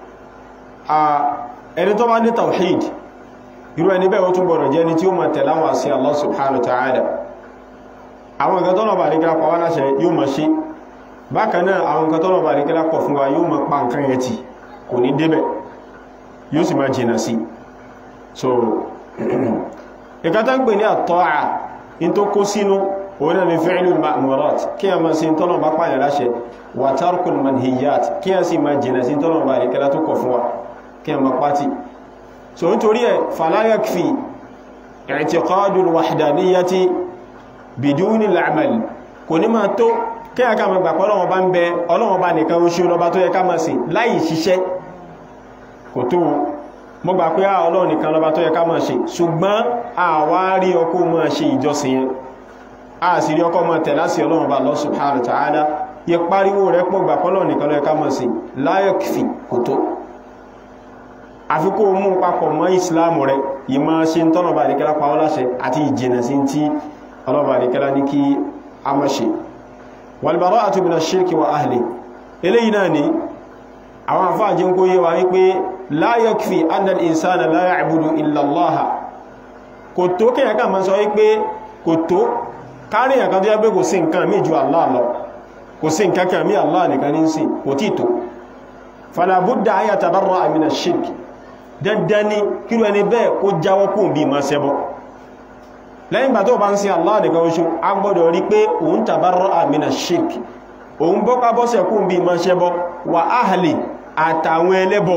ẹni tó bá ní tawhid irú ẹni bẹ́ẹ̀ ó tún gbọ́dọ̀ jẹ́ ni tí ó máa tẹ̀lé àwọn àṣẹ Allah subhanahu wa ta'ala àwọn nǹkan tọ́nà bá nígbà pa wá láṣẹ yóò máa ṣe bákan náà àwọn nǹkan tọ́nà bá nígbà pọ̀ fún wa yóò máa pa nǹkan yẹn tì kò ní débẹ̀ yóò sì máa jìnà sí so ìkátá ń pè ní àtọ́à in tó kó sínú òun náà ni fi'lul ma'murat kí a máa ṣe tọ́nà bá pààyàn láṣẹ wa tarkul manhiyat kí a sì máa jìnà sí tọ́nà bá nígbà tó kọ̀ fún wa kí a máa pàtì so nítorí ẹ̀ fala yakfi i'tiqadul wahdaniyyati bidúní l'àmàlì kò ní máa tó kí a ká ma gbà pọ́lọ́wọ́ bá ń bẹ ọlọ́wọ́ bá nìkan oṣù lọba tó yẹ ká máa sìn láì ṣiṣẹ́ kò tó mọ́ gbà pé ọlọ́wọ́ nìkan lọba tó yẹ ká máa ṣe ṣùgbọ́n àwa rí ọkọ́ máa ṣe ìjọsìn yẹn a sì rí ọkọ́ máa tẹ̀lá sí ọlọ́wọ́ bá Allah subhanahu wa ta'ala yẹ pariwo rẹ̀ pọ̀ gbà pọ́lọ́wọ́ nìkan lọ yẹ ká máa sìn láyọ̀kìfì kò tó àfikún mú papọ̀ mọ́ ìsìláàmù rẹ̀ yìí máa ṣe ń tọ́nà bá àdíkẹ́lá pa ọ́ láṣẹ àti ìjìnà sí ti ọlọ́bà àríkẹ́lá ní kí a mọ́ ṣe walbara'atu min ash-shirki wa ahli eléyìí náà ni àwọn àfáàjí ń kó yé wa wípé la yakfi anna al-insana la ya'budu illa Allah kò tó kíyàn ká máa sọ wípé kò tó káríyàn kan tó yẹ pé kò sí nǹkan mí ju Allah lọ kò sí nǹkan kan mí Allah nìkan ní sí kò tí tó fala budda an yatabarra'a min ash-shirk dandan ni kíru ẹni bẹ́ẹ̀ kó jáwọ́ kún bí ma ṣẹbọ lẹ́yìn gbà tó bá ń sin Allah nìkan oṣù a gbọ́dọ̀ rí pé òun tabarra'a mina shirk òun bọ́pá bọ́sẹ̀ kún bí ma ṣẹbọ wà ahli àtàwọn ẹlẹ́bọ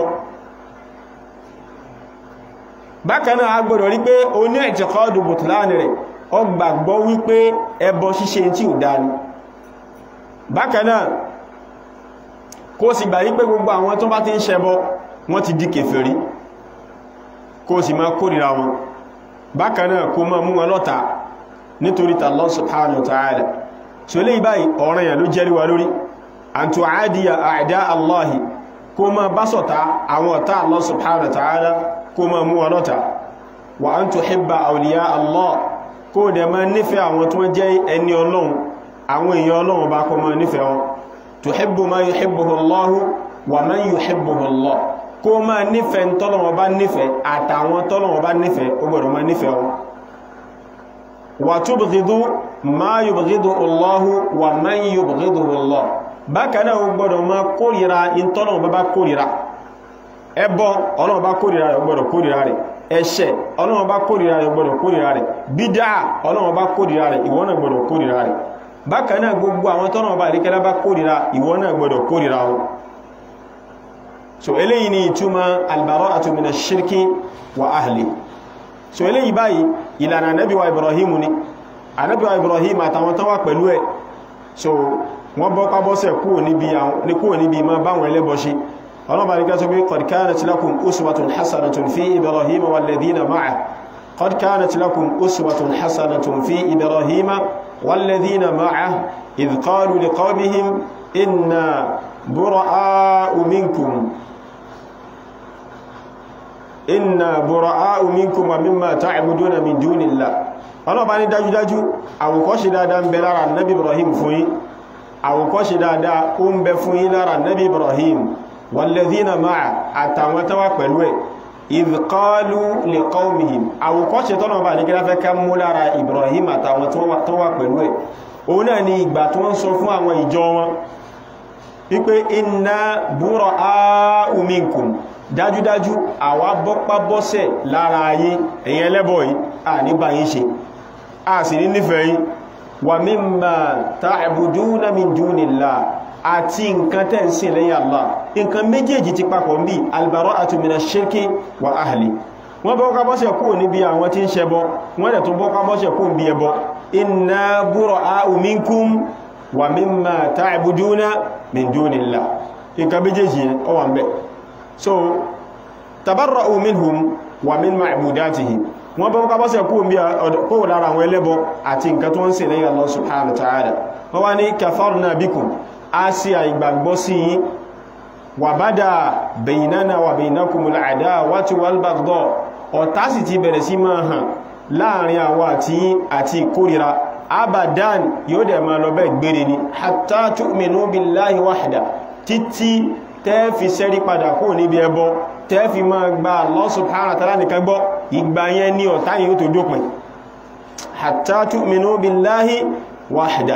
bákanáà a gbọ́dọ̀ rí pé o ní i'tiqadu butlan rẹ̀ ọ gbàgbọ́ wípé ẹbọ ṣíṣe tí ò dáni bákanáà kó sì gbà wípé gbogbo àwọn tó bá ti ń ṣẹbọ wọ́n ti di kèfèrí kó sì máa kórìíra wọn bákanáà kó máa mú wọn lọ́ta nítorí Allah subhanahu wa ta'ala tí ó lè báyìí ọ̀ràn yà ló jẹ́rí wa lórí an tu'adiya a'da Allahi kó ma bá sọ̀tá àwọn ọ̀tá Allah subhanahu wa ta'ala kó ma mú ọlọ́ta wa an tuhibba awliya Allah kó dẹ̀ ma nífẹ́ àwọn tó jẹ́ ẹni ọlọ́run àwọn èèyàn ọlọ́run bá kó ma nífẹ́ wọn tuhibbu ma yuhibbuhu Allahu wa man yuhibbuhu Allah kó ma nífẹ́ tọ́lọ́run bá nífẹ́ àtàwọn tọ́lọ́run bá nífẹ́ ó gbọ́dọ̀ ma nífẹ́ wọn wa tubghidu ma yubghidu Allahu wa man yubghiduhu Allah bákanáà ó gbọ́dọ̀ ma kórìíra ìtọ́lọ́run bá bá kórìíra ẹbọ ọlọ́run bá kórìíra rẹ̀ ó gbọ́dọ̀ kórìíra rẹ̀ ẹ̀ṣẹ̀ ọlọ́run bá kórìíra rẹ̀ ó gbọ́dọ̀ kórìíra rẹ̀ bídá ọlọ́run bá kórìíra rẹ̀ ìwọ náà gbọ́dọ̀ kórìíra rẹ̀ bákanáà gbogbo àwọn tọ́lọ́run bá ìríkẹ́lá bá kórìíra ìwọ náà gbọ́dọ̀ kórìíra wọn so eléyìí ni ìtumọ̀ albara'atu minash shirki wa ahli so eléyìí báyìí ìlànà ànábì wa Ibrahim ni ànábì wa Ibrahim àtàwọn tán wà pẹ̀lú ẹ̀ so wọ́n bọ́ pábọ́sẹ̀ kúrò níbi ma báwọn ẹlẹ́bọ ṣe ọlọ́bàá ní kẹsọ́ bí qad kanat lakum uswatun hasanatun fi Ibrahim walladhina ma'ah qad kanat lakum uswatun hasanatun fi Ibrahim walladhina ma'ah idh qalu liqawmihim inna bura'a'u minkum inna bura'a'u minkum wa mimma ta'buduna min dunillah ọlọ́bàá ní dájúdájú àwòkọ́ṣe dáadáa ń bẹ lára nabi Ibrahim fún yín àwòkọ́ṣe dáadáa ó ń bẹ fún yín lára nabi Ibrahim walladhina ma'a àtàwọn tánwà pẹ̀lú ẹ̀ idh qalu liqawmihim àwòkọ́ṣe tọ́nà bá ní kíláfẹ́ ká mú lára Ibrahim àtàwọn tánwà pẹ̀lú ẹ̀ òun náà ni ìgbà tó ń sọ fún àwọn ìjọ wọn wípé inna bura'a'u minkum dájúdájú àwa bọ́pá bọ́sẹ̀ lára ayé ẹ̀yin ẹlẹ́bọ̀ yìí à nígbà yìí ṣe a sì ní nífẹ̀ẹ́ yìí wa mimma ta'buduna min dunillah àti nǹkan tẹ́ ń sìn lẹ́yìn Allah nǹkan méjèèjì ti papọ̀ ń bí albara'atu minash shirki wa ahli wọ́n bọ́pá bọ́sẹ̀ kúrò níbi àwọn tí ń ṣẹbọ wọ́n dẹ̀ tún bọ́pá bọ́sẹ̀ kúrò níbi ẹbọ inna bura'u minkum wa mimma ta'buduna min dunillah nǹkan méjèèjì yẹn ó wà ń bẹ so tabarra'u minhum wa min ma'budatihim wọ́n bọ́ ká bọ́sẹ̀ kó lára àwọn ẹlẹ́bọ àti nǹkan tó ń ṣe lẹ́yìn Allah subhanahu wa ta'ala wọ́n wá ní kafarna bikum a sí àìgbàgbọ́ sí yí wa bada baynana wa baynakumul adawatu wal baghdha ọ̀tá sì ti bẹ̀rẹ̀ sí máa hàn láàrin àwọn àti àti ìkórira abadan yóò dẹ̀ máa lọ bẹ́ gbére ni hatta tu'minu billahi wahda títí tẹ́ẹ̀fì sẹ́rí padà kó níbi ẹbọ tẹ́ẹ̀fì máa gba Allah subhanahu wa ta'ala nìkan gbọ́ ìgbà yẹn ní ọ̀tá yìí tó dópin hatta tu'minu billahi wahda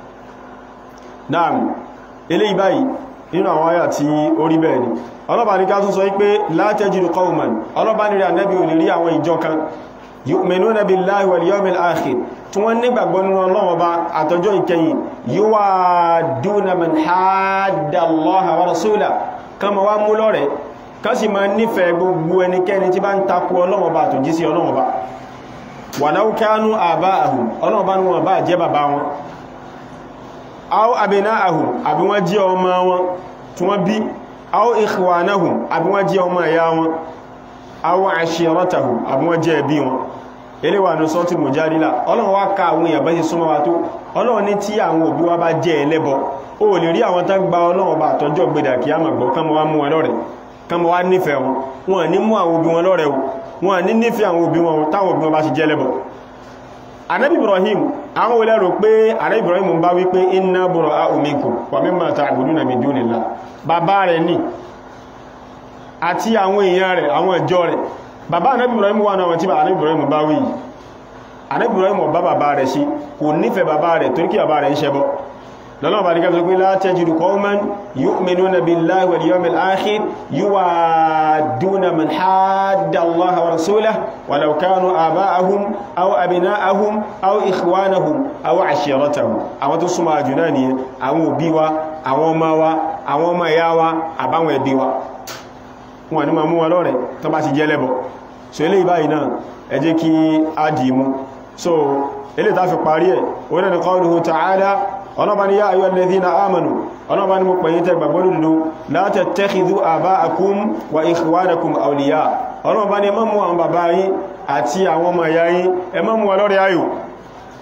naam eléyìí báyìí nínú àwọn ayà tí ó rí bẹ́ẹ̀ ni ọlọ́bà ní ká tún sọ wípé la tajidu qawman ọlọ́bà ní rí ànẹ́bí ò lè rí àwọn ìjọ kan yu'minuna billahi wal yawmil akhir tí wọ́n nígbàgbọ́ nínú Ọlọ́run Ọba àtọjọ́ ìkẹyìn yuwadduna man hadda Allaha wa rasulahu kama wá mú lọ́rẹ̀ ká sì máa nífẹ̀ẹ́ gbogbo ẹnikẹ́ni tí bá ń takò Ọlọ́run Ọba àtòjí sí Ọlọ́run Ọba walau kanu aba'ahum Ọlọ́run Ọba ní wọn bá jẹ́ bàbá wọn aw abna'ahum àbí wọ́n jẹ́ ọmọ wọn tí wọ́n bí aw ikhwanahum àbí wọ́n jẹ́ ọmọ ẹ̀yà wọn aw ashiratahum àbí wọ́n jẹ́ ẹbí wọn eléwà ní sọ́tí mùjádílà ọlọ́run wá ká àwọn èèyàn bá ṣe súnmọ́ wa tó ọlọ́run ní tí àwọn òbí wa bá jẹ́ ẹlẹ́bọ o lè rí àwọn tán gba ọlọ́run bá àtọ́jọ́ gbẹ̀dà kí á màgbọ́ kán mọ́ wá mú wọn lọ́rẹ̀ kán mọ́ wá nífẹ̀ẹ́ wọn wọn ní mú àwọn òbí wọn lọ́rẹ̀ wọn ní nífẹ̀ẹ́ àwọn òbí wọn táwọn òbí wọn bá ṣe jẹ́ ẹlẹ́bọ anabi ibrahim àwọn olè rò pé anabi ibrahim ń bá wípé inna bura'u minkum wa mimma ta'buduna min dunillah bàbá rẹ̀ ní àti àwọn èèyàn rẹ̀ àwọn ìjọ rẹ̀ bàbá anábì Ibrahim wà náà tí anábì Ibrahim bá wí anábì Ibrahim bá bàbá rẹ̀ sí kò nífẹ̀ẹ́ bàbá rẹ̀ torí kí bàbá rẹ̀ ń ṣẹbọ lọ́nà bá díkà pé la tajidu qawman yu'minuna billahi wal yawmil akhir yuwadduna man hadda Allaha wa rasulahu walau kanu aba'ahum aw abna'ahum aw ikhwanahum aw ashiratahum àwọn tó súnmọ́ àjùná ni àwọn òbí wa àwọn ọmọ wa àwọn ọmọ ìyá wa àbáwọn ẹbí wa wọn ni ma mú wọn lọ́rẹ̀ tó bá ti jẹ́ lẹ́bọ̀ so ilé ìbáyìí náà ẹ jẹ́ kí a dì mú so ilé ta fi parí ẹ̀ wọ́n ni qawluhu ta'ala ọlọ́bá ni yá ayyuhal ladhina amanu ọlọ́bá ni mo pẹ̀yìn tẹ́ gbàgbọ́ lùlù la tattakhidhu aba'akum wa ikhwanakum awliya ọlọ́bá ni ẹ má mú àwọn bàbá yín àti àwọn ọmọ ìyá yín ẹ má mú wọn lọ́rẹ̀ ayò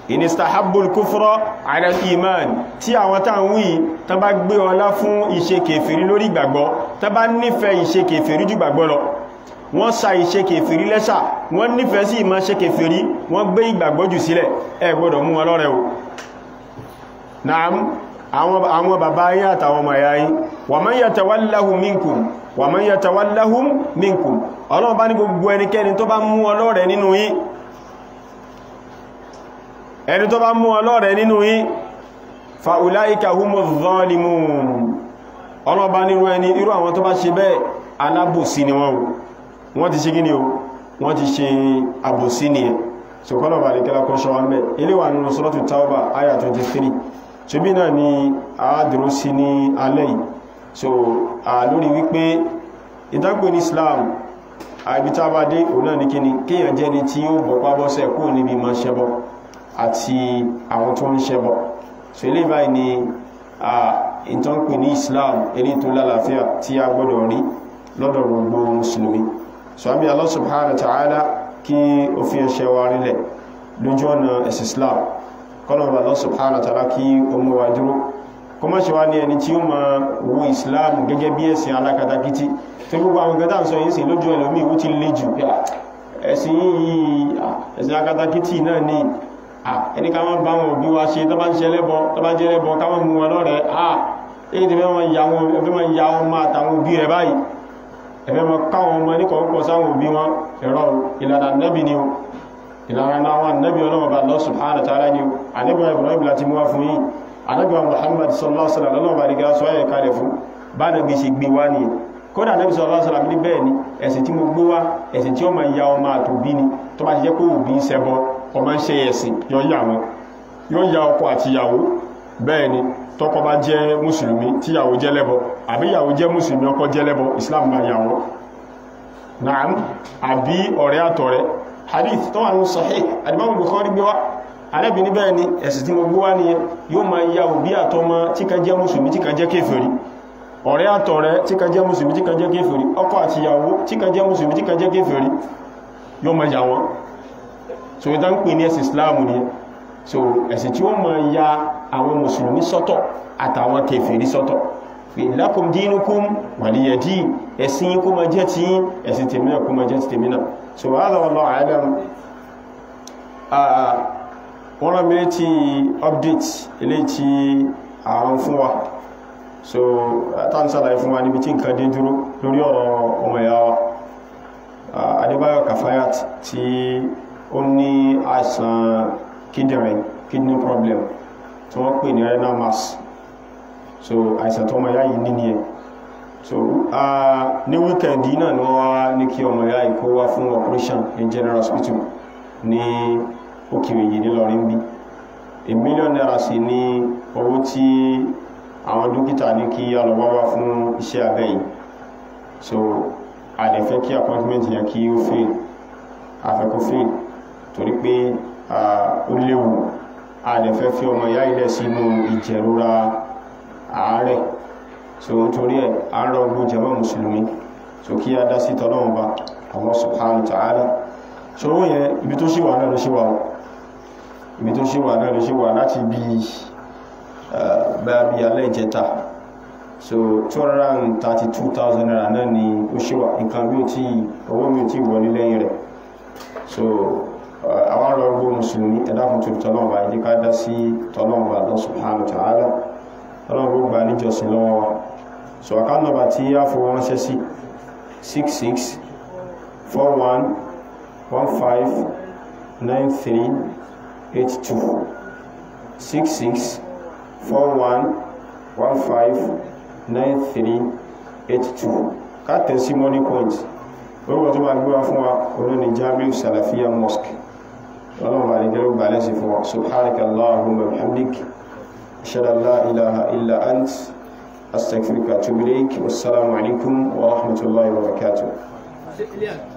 inistahabbul kufra ala iman tí àwọn tá ń wí tán bá gbé ọlá fún ìṣe kèfèrí lórí ìgbàgbọ́ tán bá nífẹ̀ẹ́ ìṣe kèfèrí jù gbàgbọ́ lọ wọ́n sa ìṣe kèfèrí lẹ́ṣà wọ́n nífẹ̀ẹ́ sí ìmọ̀ ṣe kèfèrí wọ́n gbé ìgbàgbọ́ jù sílẹ̀ ẹ gbọ́dọ̀ mú wọn lọ́rẹ̀ o naam àwọn bàbá yín àtàwọn ọmọ ẹ̀yà yín wa man yatawallahum minkum wa man yatawallahum minkum ọlọ́run bá ní gbogbo ẹnikẹ́ni tó bá mú ọlọ́rẹ̀ nínú yín ẹni tó bá mú ọlọ́rẹ̀ nínú yín fa ulaika humuz zalimun ọlọ́run bá nírú ẹni irú àwọn tó bá ṣe bẹ́ẹ̀ alábòsí ni wọ́n wọ́n ti ṣe gíní o wọ́n ti ṣe àbòsí ni ẹ̀ so kọ́nà bá lè kẹ́lá kọ́ ṣọ́wọ́ mẹ́ ilé wà nínú suratu Tawba aya 23 so bí náà ni a dúró sí ní alẹ́ yìí so a lórí wípé ìdágbé ní Islam àìbítá bá dé òun náà ní kíni kíyàn jẹ́ ni tí ó bọ̀pá bọ́sẹ̀ kúrò níbi ma ṣẹbọ àti àwọn tó ń ṣẹbọ so ilé báyìí ni ìtànpè ní Islam eré tó lálàáfíà tí a gbọ́dọ̀ rí lọ́dọ̀ gbogbo mùsùlùmí so àbí Allah subhanahu wa ta'ala kí ó fi ẹṣẹ́ wa rílẹ̀ lójú ọ̀nà ẹ̀sì Islam kọ́nà Allah subhanahu wa ta'ala kí ó mú wa dúró kó má ṣe wá ní ẹni tí ó ma wo Islam gẹ́gẹ́ bí ẹ̀sìn alákatakítí tó gbogbo àwọn gẹ́dà ń sọ yìí sí lójú ẹlòmí ó ti le jù ẹ̀sìn yìí ẹ̀sìn alákatakítí náà ní ẹni ká máa bá wọn òbí wa ṣe tó bá ń ṣe lẹ́bọ tó bá jẹ́ lẹ́bọ ká máa mú wọn lọ́rẹ̀ẹ́ èyí tí fẹ́ máa ya wọn máa tàwọn òbí rẹ̀ báyìí ẹ̀fẹ́ mọ káwọn ọmọ ní kọ̀ọ̀kọ̀ sáwọn òbí wọn ẹ̀rọ ìlànà nẹ́bì ni o ìlànà àwọn nẹ́bì ọlọ́wọ́ bá Allah subhanahu wa ta'ala ni o anẹ́bìwọ̀n Ibrahim láti mú wá fún yìí anẹ́bìwọ̀n Muhammad sallallahu alaihi wasallam lọ́wọ́ bá rí gáṣọ́ ẹ̀yẹ kalẹ̀ fún bá nẹ́bì ṣe gbé wá nìyẹn kódà nẹ́bì sallallahu alaihi wasallam ní bẹ́ẹ̀ ni ẹ̀sìn tí mo gbé wá ẹ̀sìn tí ó máa ya ọmọ àtòbí ni tó bá ti jẹ́ pé òbí ń ṣẹbọ ọmọ ń ṣe ẹ̀sìn yọ yà wọn yóò ya ọkọ àtìyàwó bẹ́ẹ̀ ni tọ́kọ bá jẹ́ mùsùlùmí tíyàwó jẹ́ lẹ́bọ àbí ìyàwó jẹ́ mùsùlùmí ọkọ jẹ́ lẹ́bọ islam máa yà wọ́n naam àbí ọ̀rẹ́ àtọ̀rẹ́ hadith tó wà ní sahih adìmọ́mù bukhari gbé wá alẹ́bì ní bẹ́ẹ̀ ni ẹ̀sì tí mo gbé wá ní yóò máa ya òbí àtọmọ tí kan jẹ́ mùsùlùmí tí kan jẹ́ kéfèrí ọ̀rẹ́ àtọ̀rẹ́ tí kan jẹ́ mùsùlùmí tí kan jẹ́ kéfèrí ọkọ àtìyàwó tí kan jẹ́ mùsùlùmí tí kan jẹ́ kéfèrí yóò máa yà wọ́n so ìdá ń pè ní ẹ̀sì islam ni so ẹ̀sìn tí ó máa ya àwọn mùsùlùmí sọ́tọ̀ àtàwọn kèfèrí sọ́tọ̀ lakum dinukum waliya din ẹ̀sìn kó ma jẹ́ tí ẹ̀sìn tèmínà kó ma jẹ́ tí tèmínà so hadha wallahu a'lam wọ́n rán mi tí update ilé tí àwọn fún wa so tán sálàyé fún wa níbi tí nǹkan dé dúró lórí ọ̀rọ̀ ọmọ ìyá wa Adébáyọ̀ Kafayat tí ó ní àìsàn kíndìnrín kidney problem tí wọ́n pè ní renal mass so àìsàn tó ọmọ ya yìí níní ẹ̀ so ní wíkẹ̀ndì náà ni wọ́n wá ní kí ọmọ ya yìí kó wá fún operation ní general hospital ní òkèrè yìí nílọrin bí a million naira sí ní owó tí àwọn dókítà ní kí alọ́wọ́ wá fún iṣẹ́ abẹ yìí so a lè fẹ́ kí appointment yẹn kí ó fail afẹ́kó fail torí pé ó léwu a lè fẹ́ fi ọmọ ya ilẹ̀ sínú ìjẹ̀rora ààrẹ so nítorí ẹ̀ a ń rọgbó jẹmọ́ mùsùlùmí so kí a dá sí tọ́lọ́wọ́n bá Allah subhanahu wa ta'ala so ó yẹ ibi tó ṣíwà náà ló ṣíwà ó ibi tó ṣíwà náà ló ṣíwà láti bí bá bí alẹ́ ìjẹta so 232,000 naira náà ni ó ṣíwà nǹkan bí ó tí owó mi tí wọlé lẹ́yìn rẹ̀ so àwọn rọgbó mùsùlùmí ẹ̀dàkùn tó tọ́lọ́wọ́n bá ìdíká dá sí tọ́lọ́wọ́n bá Allah subhanahu wa ta'ala ọlọ́run gbogbo gbà níjọsìn lọ́wọ́ wa so account number tí a fowó ránṣẹ́ sí 66 41 15 93 82 66 41 15 93 82 ká tẹ̀sí money point orúkọ tó máa gbé wá fún wa olú ni Jamiu Salafiyya Mosque ọlọ́run bá lè jẹ́ gbà lẹ́sìn fún wa subhanaka Allahumma bihamdik أشهد أن لا إله إلا أنت أستغفرك وأتوب إليك والسلام عليكم ورحمة الله وبركاته